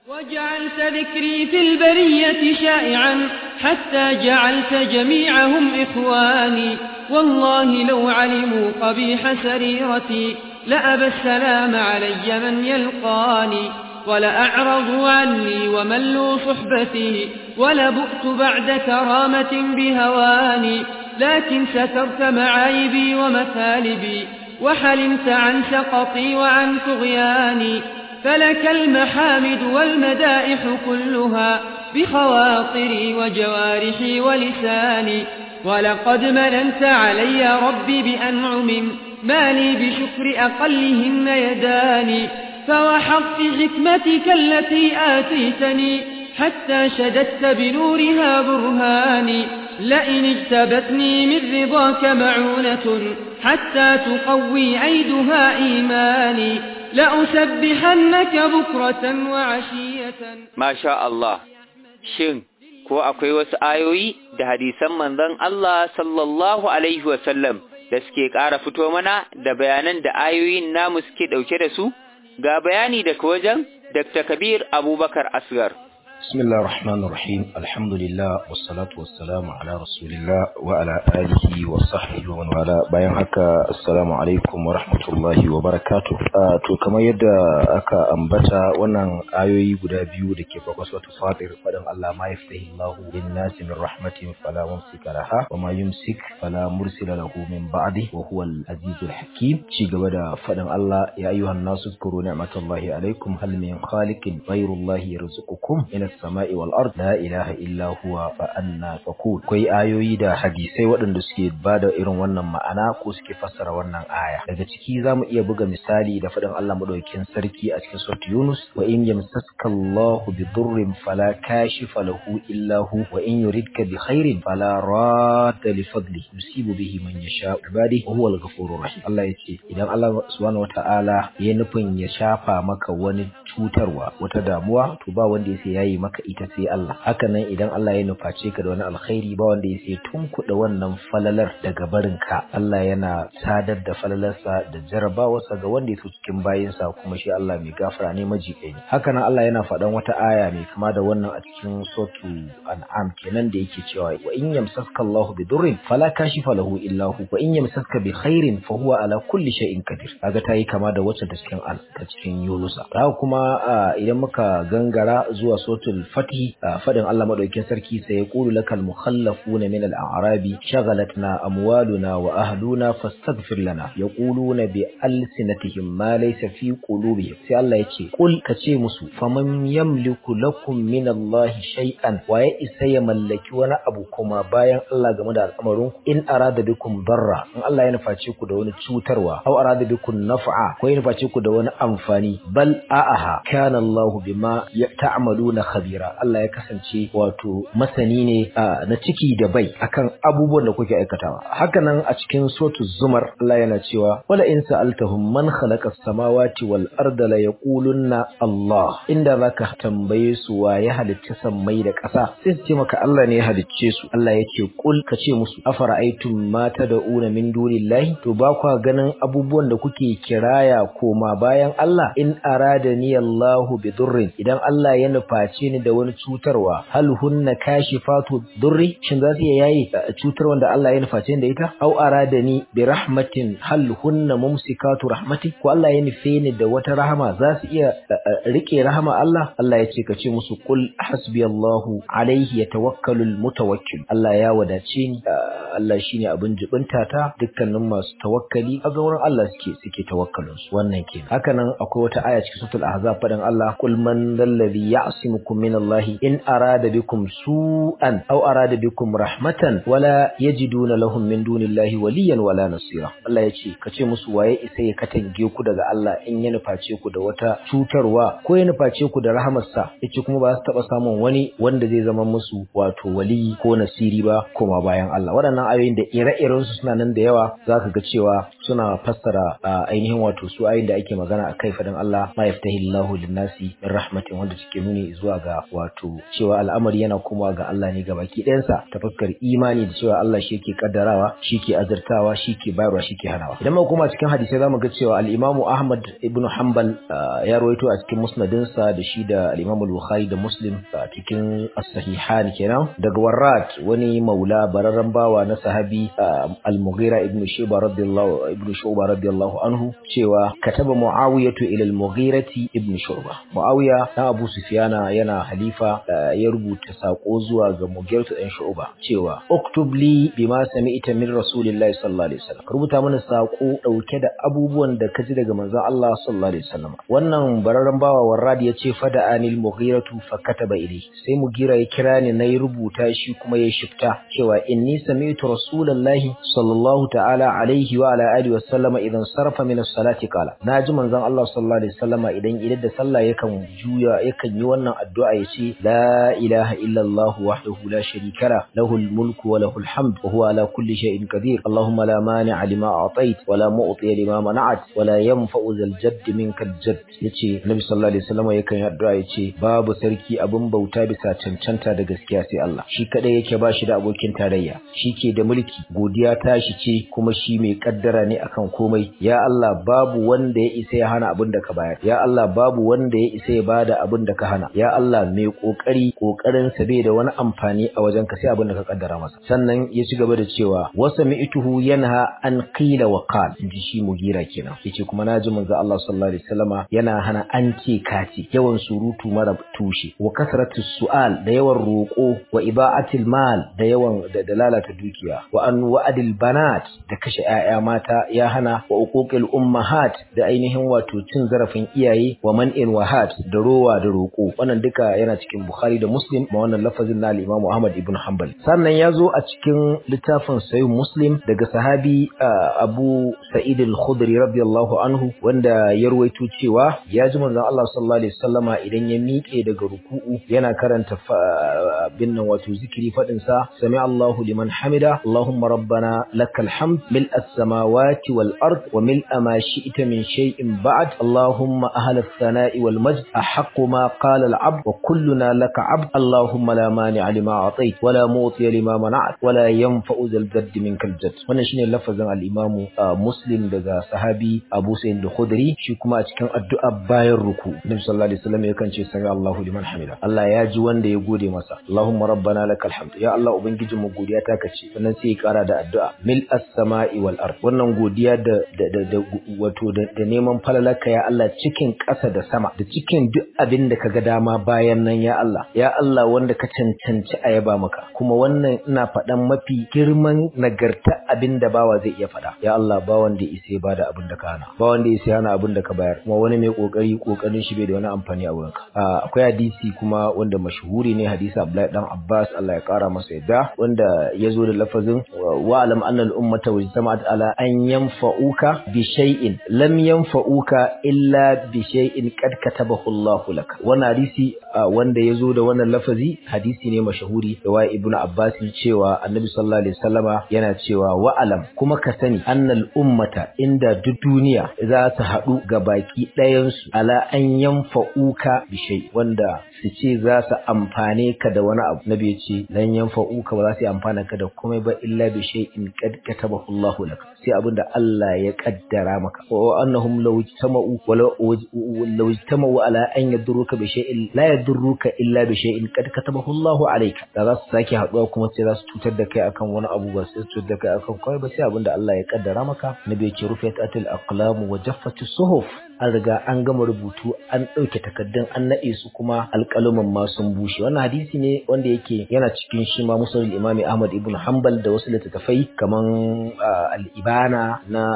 وجعلت ذكري في البرية شائعا حتى جعلت جميعهم إخواني والله لو علموا قبيح سريرتي لأبى السلام علي من يلقاني ولأعرضوا عني وملوا صحبتي ولبؤت بعد كرامة بهواني لكن سترت معايبي ومثالبي وحلمت عن سقطي وعن طغياني فلك المحامد والمدائح كلها بخواطري وجوارحي ولساني ولقد مننت علي ربي بأنعم ما لي بشكر أقلهن يداني فوحظت حكمتك التي آتيتني حتى شددت بنورها برهاني لئن اجتبتني من رضاك معونة حتى تقوي عيدها إيماني لأسبحنك بكرة وعشية ما شاء الله شن ko akwai wasu ayoyi da hadisan manzon Allah sallallahu alaihi wasallam da suke ƙara fito mana da bayanan da ayoyin namu suke ɗauke da su ga bayani daga wajen Dr. Kabir Abubakar Asgar. بسم الله الرحمن الرحيم الحمد لله والصلاة والسلام على رسول الله وعلى آله وصحبه ومن والاه bayan haka assalamu alaikum wa rahmatullahi wa barakatuh to kamar yadda aka ambata wannan ayoyi guda biyu da ke farko suratul fatir fadan Allah ma yaftahi Allahu lin nasi min rahmatin fala mumsika laha wa ma yumsik fala mursila lahu min ba'di wa huwa al-azizul hakim ci gaba da fadan Allah ya ayyuhan nasu zkuru ni'matallahi alaikum hal min khaliqin ghayrullahi yarzuqukum min السماء والأرض لا إله إلا هو فأنا تقول كوي ayoyi da hadisai waɗanda suke bada irin wannan ma'ana ko suke fassara wannan aya daga ciki zamu iya buga misali da faɗin Allah madaukakin sarki a cikin surat Yunus wa in yamsaska Allahu bi durrin fala kashifa lahu illa hu wa in yuridka bi khairin fala radda li fadli yusibu bihi man yasha ibadi wa huwa al-ghafurur rahim Allah yace idan Allah subhanahu wataala ya nufin ya shafa maka wani cutarwa wata damuwa to ba wanda ya yayi maka ita sai Allah haka nan idan Allah ya nuface ka da wani alkhairi ba wanda ya sai tunkuɗa wannan falalar daga barin ka Allah yana sadar da falalarsa da jarabawarsa ga wanda ya so cikin bayinsa kuma shi Allah mai gafara ne majiƙai ne haka nan Allah yana faɗan wata aya mai kama da wannan a cikin sotu an'am kenan da yake cewa wa in yamsaska Allah bi durrin fala kashifa lahu illa hu wa in yamsaska bi khairin fa huwa ala kulli shay'in qadir kaga ta yi kama da wacce ta cikin al ta cikin Yunusa haka kuma idan muka gangara zuwa sotu suratul fatih fadin Allah madaukakin sarki sai ya qulu lakal mukhallafuna min al-a'rabi shaghalatna amwaluna wa ahluna fastaghfir lana yaquluna bi alsinatihim ma laysa fi qulubihim sai Allah ya ce qul kace musu faman yamliku lakum min Allah shay'an wa ya isa ya mallaki wani abu kuma bayan Allah game da al'amarin in arada bikum darra in Allah ya nuface ku da wani cutarwa aw arada bikum naf'a ko ya nuface ku da wani amfani bal a'aha kana Allah bima ta'maluna khabira Allah ya kasance wato masani ne na ciki da bai akan abubuwan da kuke aikatawa hakanan a cikin suratul zumar Allah yana cewa wala in sa'altahum man khalaqa as-samawati wal arda la yaqulunna Allah inda zaka tambaye su wa ya halicci sammai da ƙasa sai su ce maka Allah ne ya halicce su Allah yake kul ka ce musu afara'aytum ma tad'una min dunillahi to ba kwa ganin abubuwan da kuke kiraya koma bayan Allah in aradani Allahu bi durrin idan Allah ya nuface ni da wani cutarwa hal hunna kashifatu durri shin za su iya yayi cutar wanda Allah ya nuface ni da ita au aradani bi rahmatin hal hunna mumsikatu rahmati ko Allah ya nufe ni da wata rahama za su iya rike rahama Allah Allah ya ce ka ce musu kul hasbiyallahu alaihi yatawakkalul mutawakkil Allah ya wadace ni Allah shine abin jibinta ta dukkanin masu tawakkali a wurin Allah suke suke tawakkalin su wannan kenan haka nan akwai wata aya cikin suratul ahzab fadan Allah kul man dalladhi ya'simukum min Allah in arada bikum su'an aw arada bikum rahmatan wala yajiduna lahum min dunillahi waliyan wala nasira Allah ya ce ka ce musu waye isa ya katange ku daga Allah in ya nuface ku da wata cutarwa ko ya nuface ku da rahamarsa yace kuma ba su taba samun wani wanda zai zama musu wato wali ko nasiri ba koma bayan Allah waɗannan ayoyin da ire-iren su suna nan da yawa zaka ga cewa suna fassara ainihin wato su ayoyin da ake magana akai fadan Allah ma yaftahillahu lin-nasi min rahmatin wanda suke nuni zuwa ga wato cewa al'amari yana komawa ga Allah ne ga baki ɗayansa ta fuskar imani da cewa Allah shi ke kaddarawa shi ke azurtawa shi ke bayarwa shi ke hanawa idan muka koma cikin hadisai zamu ga cewa al-Imam Ahmad ibn Hanbal ya rawaito a cikin musnadinsa da shi da al-Imam Bukhari da Muslim a cikin as-sahihan kenan daga Warrat wani maula bararran bawa na sahabi al-Mughira ibn Shuba radiyallahu ibn Shuba radiyallahu anhu cewa kataba Muawiyatu ila al-Mughirati ibn Shuba Muawiya dan Abu Sufyana yana halifa ya rubuta sako zuwa ga Mughiratu dan Shuba cewa uktub li bima sami'ta min Rasulillahi sallallahu alaihi wasallam rubuta mana sako dauke da abubuwan da ka ji daga manzon Allah sallallahu alaihi wasallam wannan bararren bawa Warrad ya ce fada anil Mughiratu fa kataba ilayhi sai Mughira ya kira ni nayi rubuta shi kuma ya shifta cewa inni sami'tu Rasulullahi sallallahu ta'ala alaihi wa ala alihi wasallama idan sarfa min as-salati qala naji manzon Allah sallallahu alaihi wasallama idan idan da sallah yakan juya yakan yi wannan addu'a yace la ilaha illa Allah wahdahu la sharika la lahul mulku wa lahul hamd wa huwa ala kulli shay'in qadir Allahumma la mani'a lima a'tait wa la mu'ti lima mana'at wa la yanfa'u zal jadd minka al-jadd yace Nabi sallallahu alaihi wasallama yakan yi addu'a yace babu sarki abin bauta bisa cancanta da gaskiya sai Allah shi kadai yake ba shi da abokin tarayya shi ke da mulki godiya tashi ce kuma shi mai kaddara ne akan komai ya Allah babu wanda ya isa ya hana abin da ka bayar ya Allah babu wanda ya isa ya bada abin da ka hana ya Allah mai kokari kokarin sa bai da wani amfani a wajen ka sai abin da ka kaddara masa sannan ya ci gaba da cewa wasa mi'tuhu yanha an qila wa qal inji shi mugira kenan yace kuma naji manzo Allah sallallahu alaihi wasallama yana hana an ce kaci yawan surutu mara tushe wa kasratu su'al da yawan roko wa iba'atil mal da yawan da lalata dukiya wa an wa'adil banat da kashe 'ya'ya mata ya hana wa uquqil ummahat da ainihin wato cin zarafin iyaye wa man'in wahat da rowa da roko wannan duka yana cikin Bukhari da Muslim ma wannan lafazin na Imam Ahmad ibn Hanbal sannan ya zo a cikin littafin Sahih Muslim daga sahabi Abu Sa'id al-Khudri radiyallahu anhu wanda ya ruwaito cewa ya ji manzon Allah sallallahu alaihi wasallama idan ya miƙe daga ruku'u yana karanta bin nan wato zikiri fadin sa sami Allahu liman hamida Allahumma rabbana lakal hamd mil as-samawati wal ard wa mil ma shi'ta min shay'in ba'd Allahumma ahla ath-thana'i wal majd ahaqqu ma qala al-'abd wa kulluna laka 'abd Allahumma la mani'a lima a'tayt wa la mu'tiya lima mana'at wa la yanfa'u dhal jadd minkal jadd wannan shine lafazin al-Imam Muslim daga sahabi Abu Sa'id al-Khudri shi kuma a cikin addu'a bayan ruku Nabi sallallahu alaihi wasallam yakan ce sami Allahu liman hamida Allah ya ji wanda ya gode masa Allahumma rabbana lakal hamd ya Allah ubangijin mu godiya ta kace sannan sai ya kara da addu'a mil as-sama'i wal ard wannan godiya da da wato da neman falalaka ya Allah cikin ƙasa da sama da cikin duk abin da kaga dama bayan nan ya Allah ya Allah wanda ka cancanci a yaba maka kuma wannan ina faɗan mafi girman nagarta abin da bawa zai iya faɗa ya Allah ba wanda isa ba da abin da ka hana ba wanda isa hana abin da ka bayar kuma wani mai kokari kokarin shi bai da wani amfani a wurinka akwai hadisi kuma wanda mashhuri ne hadisi Abdullahi dan Abbas Allah ya kara masa yadda wanda ya zo da lafazin wa alam anna al-ummata wajtama'at ala an yanfa'uka bi shay'in lam yanfa'uka illa bi shay'in qad katabahu Allahu lak wannan hadisi wanda ya zo da wannan lafazi hadisi ne mashahuri da wa ibnu Abbas cewa Annabi sallallahu alaihi wasallama yana cewa wa alam kuma ka sani annal ummata inda duk duniya za su haɗu ga baki ɗayan su ala an yanfa'uka bi shay wanda su ce za su amfane ka da wani abu nabi ya ce lan yanfa'uka ba za su amfana ka da komai ba illa bi shay'in qad katabahu Allahu lak sai abin da Allah ya kaddara maka wa annahum law ijtama'u wa law ijtama'u ala an yadurruka bi shay'in la yadurruka illa bi shay'in qad katabahu Allahu alayka da za su sake haduwa kuma sai za su cutar da kai akan wani abu ba sai su cutar da kai akan kai ba sai abin da Allah ya kaddara maka nabi ya ce rufiyat atil aqlam wa jaffati suhuf an riga an gama rubutu an ɗauke takaddun an naɗe su kuma alƙaluman ma sun bushe wannan hadisi ne wanda yake yana cikin shi ma musul imami ahmad ibn hanbal da wasu littattafai kaman al-ibana na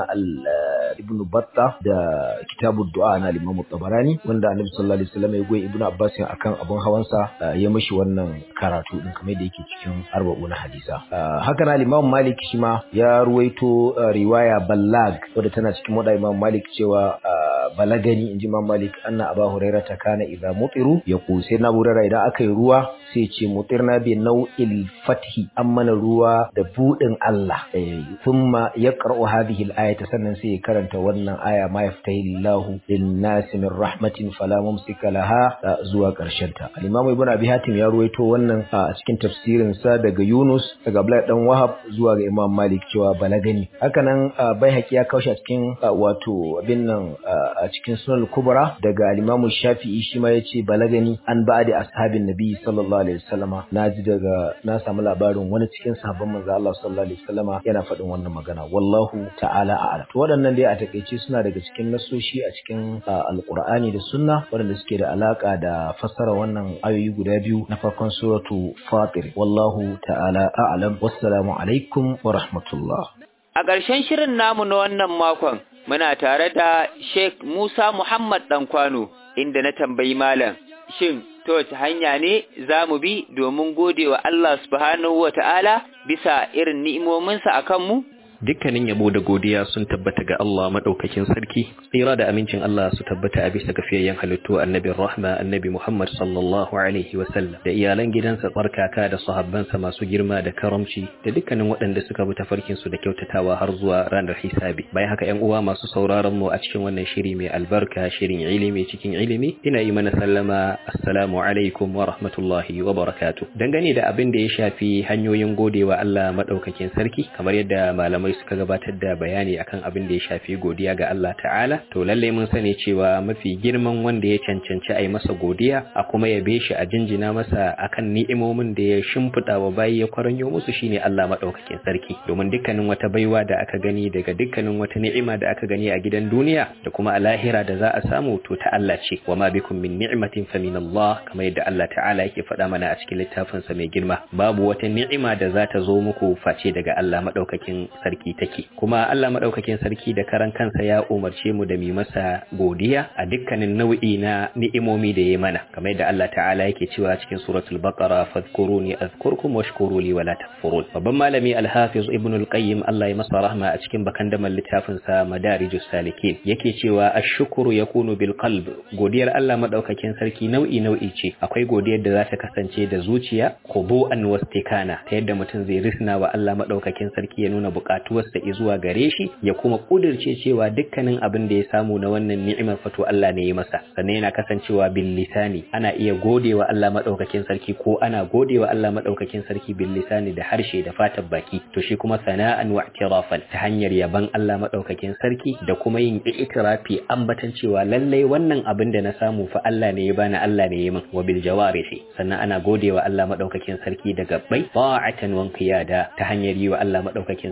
ibn batta da kitabud du'a na al-imam tabarani wanda annabi sallallahu alaihi wasallam ya goyi ibn abbas akan abun hawansa ya mishi wannan karatu din kamar da yake cikin arba'una hadisa haka na al-imam malik shi ma ya ruwaito riwaya ballag wadda tana cikin wada imam malik cewa balagani in ji Malik anna Aba Hurairah ta kana idza mutiru ya sai na burara idan aka yi ruwa sai ce mutirna bi nau'il fathi an mana ruwa da budin Allah thumma yaqra'u hadhihi al-ayata sannan sai ya karanta wannan aya ma yaftahi Allahu lin-nasi min rahmatin fala mumsika laha zuwa karshen ta al-Imam Ibn Abi Hatim ya ruwaito wannan a cikin tafsirin sa daga Yunus daga Abdullah dan Wahab zuwa ga Imam Malik cewa balagani hakanan Baihaqi ya kaushe cikin wato abin nan a cikin sunan kubra daga al-Imam Shafi'i shi ma yace balagani an ba'di ashabin Nabi sallallahu alaihi wasallama naji daga na samu labarin wani cikin sahabban manzo Allah sallallahu alaihi wasallama yana faɗin wannan magana wallahu ta'ala a'lam to waɗannan dai a takeice suna daga cikin nasoshi a cikin alqur'ani da sunna waɗanda suke da alaka da fassara wannan ayoyi guda biyu na farkon suratu Fatir wallahu ta'ala a'lam wassalamu alaikum wa rahmatullah a ƙarshen shirin namu na wannan makon muna tare da Sheikh Musa Muhammad Dankwano inda na tambayi malam shin ta wace hanya ne za mu bi domin gode wa Allah subhanahu wa ta'ala bisa irin ni'imominsa a kanmu? dukkanin yabo da godiya sun tabbata ga Allah madaukakin sarki tsira da amincin Allah su tabbata a bisa gafiyayyen halittu annabi rahma annabi Muhammad sallallahu alaihi wa sallam da iyalan gidansa tsarkaka da sahabbansa masu girma da karamci da dukkanin waɗanda suka bi tafarkin su da kyautatawa har zuwa ranar hisabi bayan haka ƴan uwa masu sauraron mu a cikin wannan shiri mai albarka shirin ilimi cikin ilimi ina yi mana sallama assalamu alaikum wa rahmatullahi wa barakatuh dangane da abin da ya shafi hanyoyin godewa Allah madaukakin sarki kamar yadda malamai malamai suka gabatar da bayani akan abin da ya shafi godiya ga Allah ta'ala to lalle mun sani cewa mafi girman wanda ya cancanci a yi masa godiya a kuma yabe shi a jinjina masa akan ni'imomin da ya shimfiɗa wa bayi ya kwaranyo musu shine Allah madaukakin sarki domin dukkanin wata baiwa da aka gani daga dukkanin wata ni'ima da aka gani a gidan duniya da kuma a lahira da za a samu to ta Allah ce wa ma bikum min ni'matin fa min Allah kamar yadda Allah ta'ala yake faɗa mana a cikin littafinsa mai girma babu wata ni'ima da za ta zo muku face daga Allah madaukakin sarki sarki take kuma Allah madaukakin sarki da karan kansa ya umarce mu da mu masa godiya a dukkanin nau'i na ni'imomi da ya mana kamar yadda Allah ta'ala yake cewa cikin suratul baqara fadhkuruni azkurkum washkuru li wala takfurun babban malami al-hafiz ibn al-qayyim Allah ya masa rahma a cikin bakandaman littafin sa madarijus salikin yake cewa ash-shukru yakunu bil qalb godiyar Allah madaukakin sarki nau'i nau'i ce akwai godiyar da za ta kasance da zuciya khudu'an wastikana ta yadda mutum zai risna wa Allah madaukakin sarki ya nuna bukatu bukatuwarsa zuwa gare shi ya kuma kudirce cewa dukkanin abin da ya samu na wannan ni'imar fato Allah ne ya masa sannan yana kasancewa bil lisani ana iya godewa Allah madaukakin sarki ko ana godewa Allah madaukakin sarki bil lisani da harshe da fatan baki to shi kuma sana'an wa i'tirafan ta hanyar yaban Allah madaukakin sarki da kuma yin i'tirafi ambatan cewa lallai wannan abin da na samu fa Allah ne ya bani Allah ne ya min wa bil jawarihi sannan ana godewa Allah madaukakin sarki da gabbai ta'atan wa qiyada ta hanyar yi wa Allah madaukakin sarki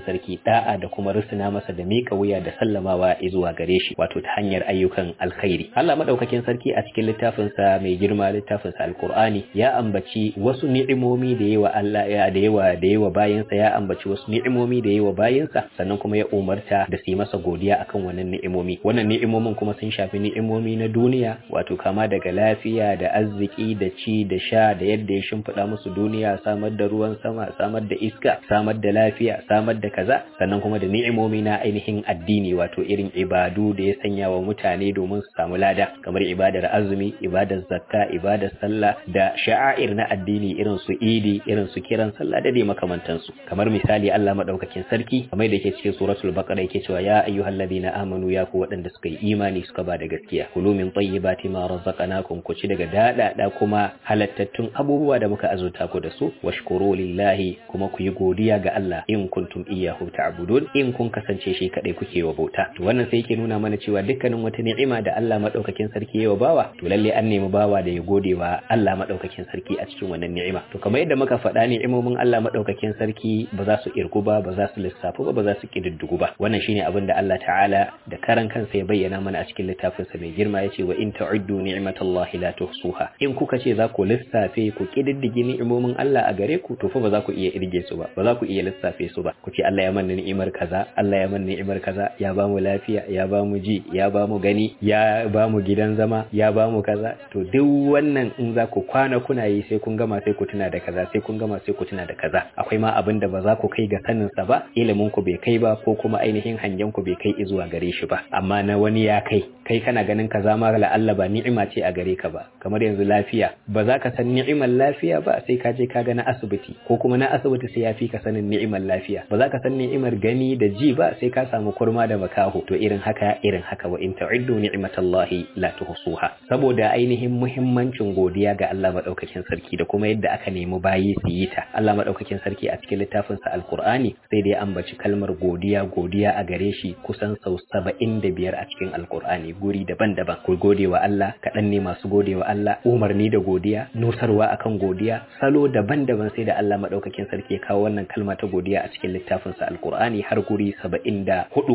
da'a da kuma rusuna masa da miƙa wuya da sallamawa zuwa gare shi wato ta hanyar ayyukan alkhairi Allah madaukakin sarki a cikin littafinsa mai girma littafinsa alkur'ani ya ambaci wasu ni'imomi da yawa Allah ya da yawa da yawa bayansa ya ambaci wasu ni'imomi da yawa bayansa sannan kuma ya umarta da su yi masa godiya akan wannan ni'imomi wannan ni'imomin kuma sun shafi ni'imomi na duniya wato kama daga lafiya da arziki da ci da sha da yadda ya shimfiɗa musu duniya samar da ruwan sama samar da iska samar da lafiya samar da kaza sannan kuma da ni'imomi na ainihin addini wato irin ibadu da ya sanya wa mutane domin su samu lada kamar ibadar azumi ibadar zakka ibadar sallah da sha'air na addini irin su idi irin su kiran sallah da dai makamantansu kamar misali Allah madaukakin sarki kamar da yake cikin suratul baqara yake cewa ya ayyuhalladhina amanu ya ku waɗanda suka yi imani suka ba da gaskiya kulu min tayyibati ma razaqnakum ku ci daga dadada kuma halattattun abubuwa da muka azurta ku da su washkuru lillahi kuma ku yi godiya ga Allah in kuntum iyyahu ta'budun in kun kasance shi kadai kuke wa bauta to wannan sai yake nuna mana cewa dukkanin wata ni'ima da Allah madaukakin sarki ya wa bawa to lalle an nemi bawa da ya gode wa Allah madaukakin sarki a cikin wannan ni'ima to kamar yadda muka faɗa ni'imomin Allah madaukakin sarki ba za su irgu ba ba za su lissafu ba ba za su kididdigu ba wannan shine abin da Allah ta'ala da karan kansa ya bayyana mana a cikin littafinsa mai girma yace wa in ta'uddu ni'matallahi la tuhsuha in kuka ce za ku lissafe ku kididdige ni'imomin Allah a gare ku to fa ba za ku iya irge su ba ba za ku iya lissafe su ba ku ce Allah ya manna ni'imar kaza Allah ya manna ni'imar kaza ya ba mu lafiya ya ba mu ji ya ba mu gani ya ba mu gidan zama ya ba mu kaza to duk wannan in za ku kwana kuna yi sai kun gama sai ku tuna da kaza sai kun gama sai ku tuna da kaza akwai ma abin da ba za ku kai ga sanin sa ba ilimin ku bai kai ba ko kuma ainihin hangen ku bai kai zuwa gare shi ba amma na wani ya kai kai kana ganin kaza ma la'alla ba ni'ima ce a gare ka ba kamar yanzu lafiya ba za ka san ni'imar lafiya ba sai ka je ka ga na asibiti ko kuma na asibiti sai ya fi ka sanin ni'imar lafiya ba za ka san ni'imar gani da ji ba sai ka samu kurma da makaho to irin haka irin haka wa in ta'uddu ni'matallahi la tuhsuha saboda ainihin muhimmancin godiya ga Allah madaukakin sarki da kuma yadda aka nemi bayi su yi ta Allah madaukakin sarki a cikin littafin sa alqur'ani sai da ya ambaci kalmar godiya godiya a gare shi kusan sau 75 a cikin alqur'ani guri daban-daban ku gode wa Allah kaɗan ne masu gode wa Allah umarni da godiya nusarwa akan godiya salo daban-daban sai da Allah madaukakin sarki ya kawo wannan kalma ta godiya a cikin littafin sa alqur'ani har guri 74 ko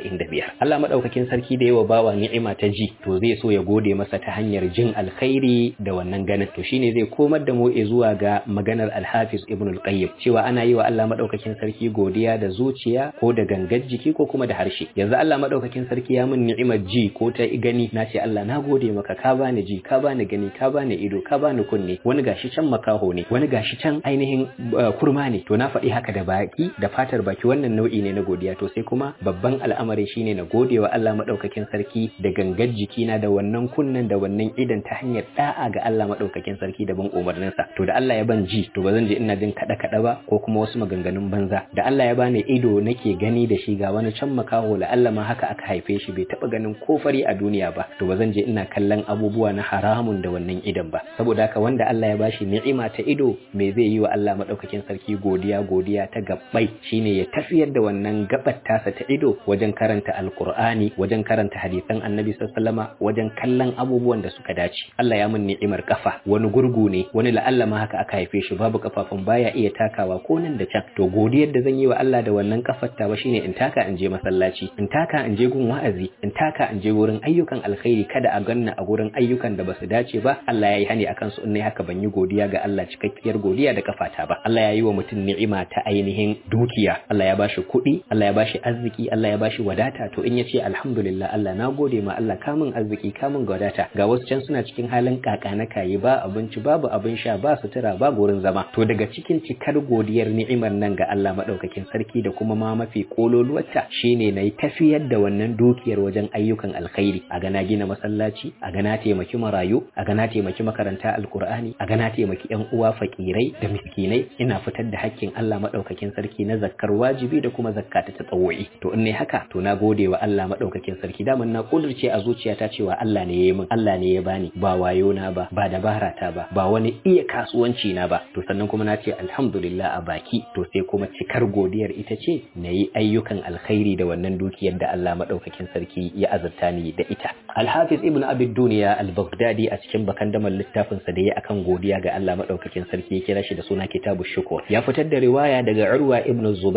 75 Allah madaukakin sarki da yawa bawa ni'ima ta ji to zai so ya gode masa ta hanyar jin alkhairi da wannan ganin to shine zai komar da mu zuwa ga maganar al-Hafiz Ibn al-Qayyim cewa ana yi wa Allah madaukakin sarki godiya da zuciya ko da gangar jiki ko kuma da harshe yanzu Allah madaukakin sarki ya min ni'imar ji ko ta gani na ce Allah na gode maka ka bani ji ka bani gani ka bani ido ka bani kunne wani gashi can makaho ne wani gashi can ainihin kurma ne to na faɗi haka da baki da fatar baki wannan nau'i ne na godiya to sai kuma babban al'amari shine na gode wa Allah madaukakin sarki da gangar jikina da wannan kunnen da wannan idan ta hanyar da'a ga Allah madaukakin sarki da bin umarninsa to da Allah ya ban ji to ba zan je ina jin kada kada ba ko kuma wasu maganganun banza da Allah ya bani ido nake gani da shi ga wani can makaho la Allah ma haka aka haife shi bai taba ganin ko fari a duniya ba to ba zan je ina kallon abubuwa na haramun da wannan idan ba saboda haka wanda Allah ya bashi ni'ima ta ido me zai yi wa Allah madaukakin sarki godiya godiya ta gabbai shine ya tafiyar da wannan gabar tasa ta ido wajen karanta alqur'ani wajen karanta hadisan annabi sallallahu wajen kallon abubuwan da suka dace Allah ya mun ni'imar kafa wani gurgu ne wani la'alla ma haka aka haife shi babu kafafun baya iya takawa ko nan da can to godiyar da zan yi wa Allah da wannan kafar ta ba shine in taka in je masallaci in taka in je gun wa'azi in taka in je wurin ayyukan alkhairi kada a ganna a gurin ayyukan da basu dace ba Allah ya yi hani akan su in ne haka ban yi godiya ga Allah cikakkiyar godiya da kafata ba Allah ya yi wa mutum ni'ima ta ainihin dukiya Allah ya bashi kuɗi Allah ya bashi arziki Allah ya bashi wadata to in ya ce alhamdulillah Allah na gode ma Allah kamun arziki kamun wadata ga wasu can suna cikin halin kaka na kayi ba abinci babu abin sha ba sutura ba gurin zama to daga cikin cikar godiyar ni'imar nan ga Allah madaukakin sarki da kuma ma mafi kololuwarta shine na yi tafiyar da wannan dukiyar wajen ayyukan alkhairi a gana gina masallaci a gana taimaki marayu a gana taimaki makaranta alkur'ani a gana taimaki yan uwa fakirai da miskinai ina fitar da hakkin Allah madaukakin sarki na zakkar wajibi da kuma zakka ta tsawo'i to in ne haka to na gode wa Allah madaukakin sarki daman na kudurce a zuciyata cewa Allah ne ya yi min Allah ne ya bani ba wayo na ba ba dabara ta ba ba wani iya kasuwanci na ba to sannan kuma na ce alhamdulillah a baki to sai kuma cikar godiyar ita ce na yi ayyukan alkhairi da wannan dukiyar da Allah madaukakin sarki ya azurta ni da ita Al-Hafiz Ibn Abi Duniya Al-Baghdadi a cikin bakandamar littafin sa da ya akan godiya ga Allah madaukakin sarki ya kira shi da suna Kitabu Shukur ya fitar da riwaya daga Urwa Ibn Zubair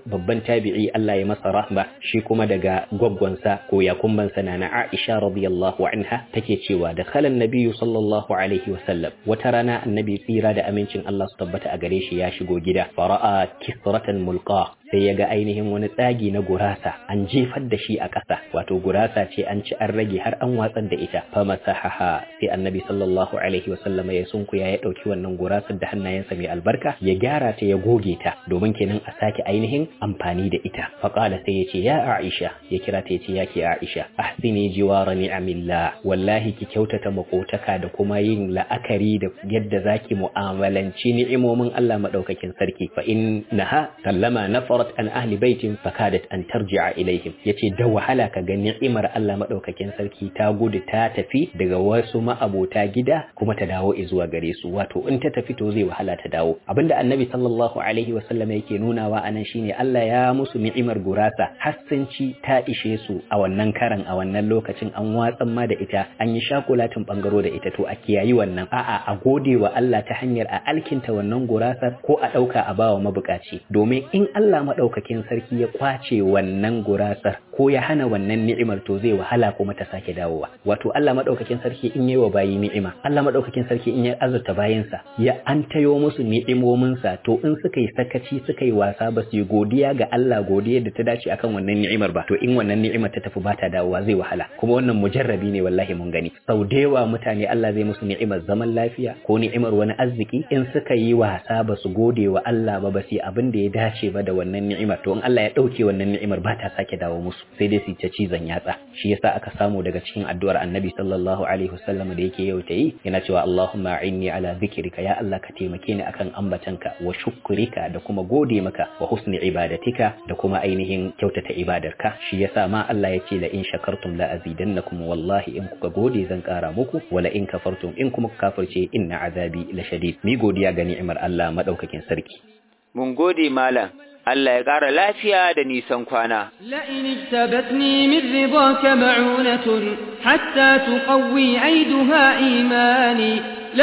babban tabi'i Allah ya masa rahma shi kuma daga gwaggwansa ko yakumbansa na na Aisha radiyallahu anha take cewa da khalan nabiyyu sallallahu alaihi wa sallam wata rana annabi tsira da amincin Allah su tabbata a gare shi ya shigo gida fara'a kisratan mulqa sai ya ga ainihin wani tsagi na gurasa an jefar da shi a ƙasa wato gurasa ce an ci an rage har an watsar da ita fa masahaha sai annabi sallallahu alaihi wa sallama ya sunkuya ya ɗauki wannan gurasar da hannayensa mai albarka ya gyara ta ya goge ta domin kenan a sake ainihin amfani da ita fa qala sai ya ce ya Aisha ya kira ta ya ce ya ke Aisha ahsini jiwara ni'amillah wallahi ki kyautata makotaka da kuma yin la'akari da yadda zaki mu'amalanci ni'imomin Allah madaukakin sarki fa innaha sallama nafarat an ahli baitin fakadat an tarji'a ilaihim yace da wahala ka ga ni'imar Allah madaukakin sarki ta gudu ta tafi daga wasu ma'abota gida kuma ta dawo zuwa gare su wato in ta tafi to zai wahala ta dawo abinda annabi sallallahu alaihi wasallam yake nunawa anan shine Allah ya musu ni'imar gurasa hassanci ta ishe su a wannan karan a wannan lokacin an watsan ma da ita an yi shakulatin bangaro da ita to a kiyayi wannan a'a a gode wa Allah ta hanyar a alkinta wannan gurasar ko a ɗauka a bawa mabukaci domin in Allah maɗaukakin sarki ya kwace wannan gurasar ko ya hana wannan ni'imar to zai wahala kuma ta sake dawowa wato Allah maɗaukakin sarki in yi wa bayi ni'ima Allah maɗaukakin sarki in ya azurta bayinsa ya an tayo musu ni'imominsa to in suka yi sakaci suka yi wasa ba su yi godiya ga Allah godiya da ta dace akan wannan ni'imar ba to in wannan ni'imar ta tafi ba ta dawowa zai wahala kuma wannan mujarrabi ne wallahi mun gani sau da yawa mutane Allah zai musu ni'imar zaman lafiya ko ni'imar wani arziki in suka yi wasa ba su gode wa Allah ba ba su yi abin da ya dace ba da wannan ni'imar to in Allah ya ɗauke wannan ni'imar ba ta sake dawo musu sai dai su ta cizon yatsa shi yasa aka samu daga cikin addu'ar Annabi sallallahu alaihi wasallam da yake yau ta yi yana cewa Allahumma inni ala dhikrika ya Allah ka taimake ni akan ambatanka wa shukrika da kuma gode maka wa husni ibadatika da kuma ainihin kyautata ibadarka shi yasa ma Allah ya ce la in shakartum la azidannakum wallahi in kuka gode zan kara muku wala in kafartum in kuma kafirce inna azabi la shadid mi godiya ga ni'imar Allah madaukakin sarki mun gode malam Allah ya ƙara lafiya da nisan kwana. لئن اجتبتني من رضاك معونة حتى تقوي عيدها إيماني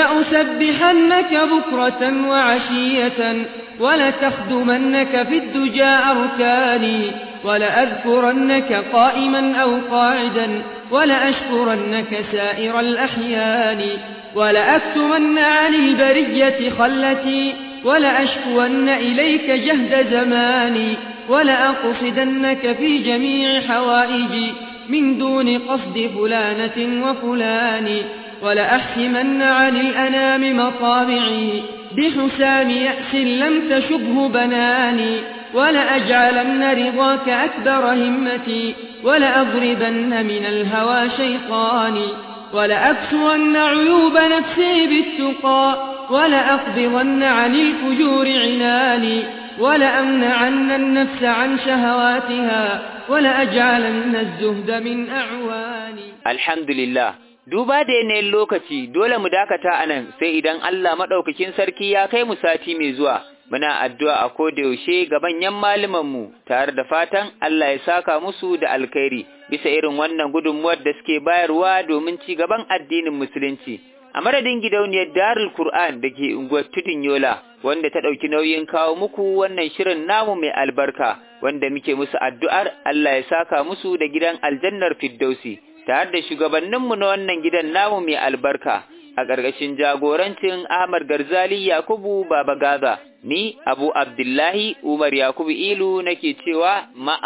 لأسبحنك بكرة وعشية ولتخدمنك في الدجى أركاني ولأذكرنك قائما أو قاعدا ولأشكرنك سائر الأحيان ولأكتمن عن البرية خلتي ولأشكون إليك جهد زماني ولأقصدنك في جميع حوائجي من دون قصد فلانة وفلان ولأحكمن عن الأنام مطامعي بحسام يأس لم تشبه بناني ولأجعلن رضاك أكبر همتي ولأضربن من الهوى شيطاني ولأكسون عيوب نفسي بالتقى ولأقبضن عن الفجور عناني ولأمنعن النفس عن شهواتها ولأجعلن الزهد من أعواني الحمد لله duba da yanayin lokaci dole mu dakata a nan sai idan Allah maɗaukakin sarki ya kai mu sati mai zuwa muna addu'a a koda yaushe ga manyan mu tare da fatan Allah ya saka musu da alkhairi bisa irin wannan gudunmuwar da suke bayarwa domin ci gaban addinin musulunci a madadin gidauniyar Darul Qur'an da ke unguwar Tudun Yola wanda ta ɗauki nauyin kawo muku wannan shirin namu mai albarka wanda muke musu addu'ar Allah ya saka musu da gidan aljannar Firdausi tare da shugabanninmu na wannan gidan namu mai albarka a ƙarƙashin jagorancin Ahmad Garzali Yakubu Baba Gaza ni Abu Abdullahi Umar Yakubu Ilu nake cewa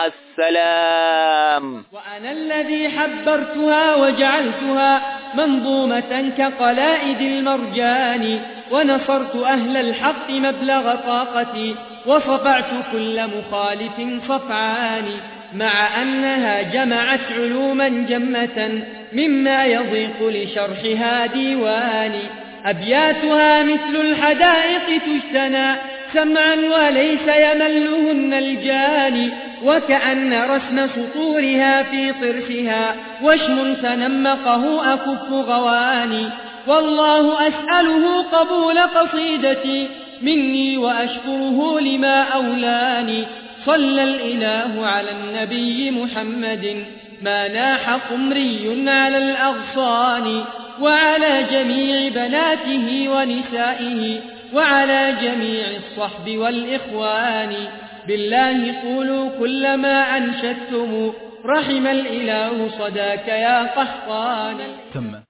ma'assalam وأنا الذي حبرتها وجعلتها منظومة كقلائد المرجان ونصرت أهل الحق مبلغ طاقتي وصفعت كل مخالف صفعان مع أنها جمعت علوما جمة مما يضيق لشرحها ديواني أبياتها مثل الحدائق تجتنى سمعا وليس يملهن الجاني وكأن رسم سطورها في طرفها وشم تنمقه أكف غواني والله أسأله قبول قصيدتي مني وأشكره لما أولاني صلى الإله على النبي محمد ما ناح قمري على الأغصان وعلى جميع بناته ونسائه وعلى جميع الصحب والإخوان بالله قولوا كل ما أنشدتم رحم الإله صداك يا قحطان تم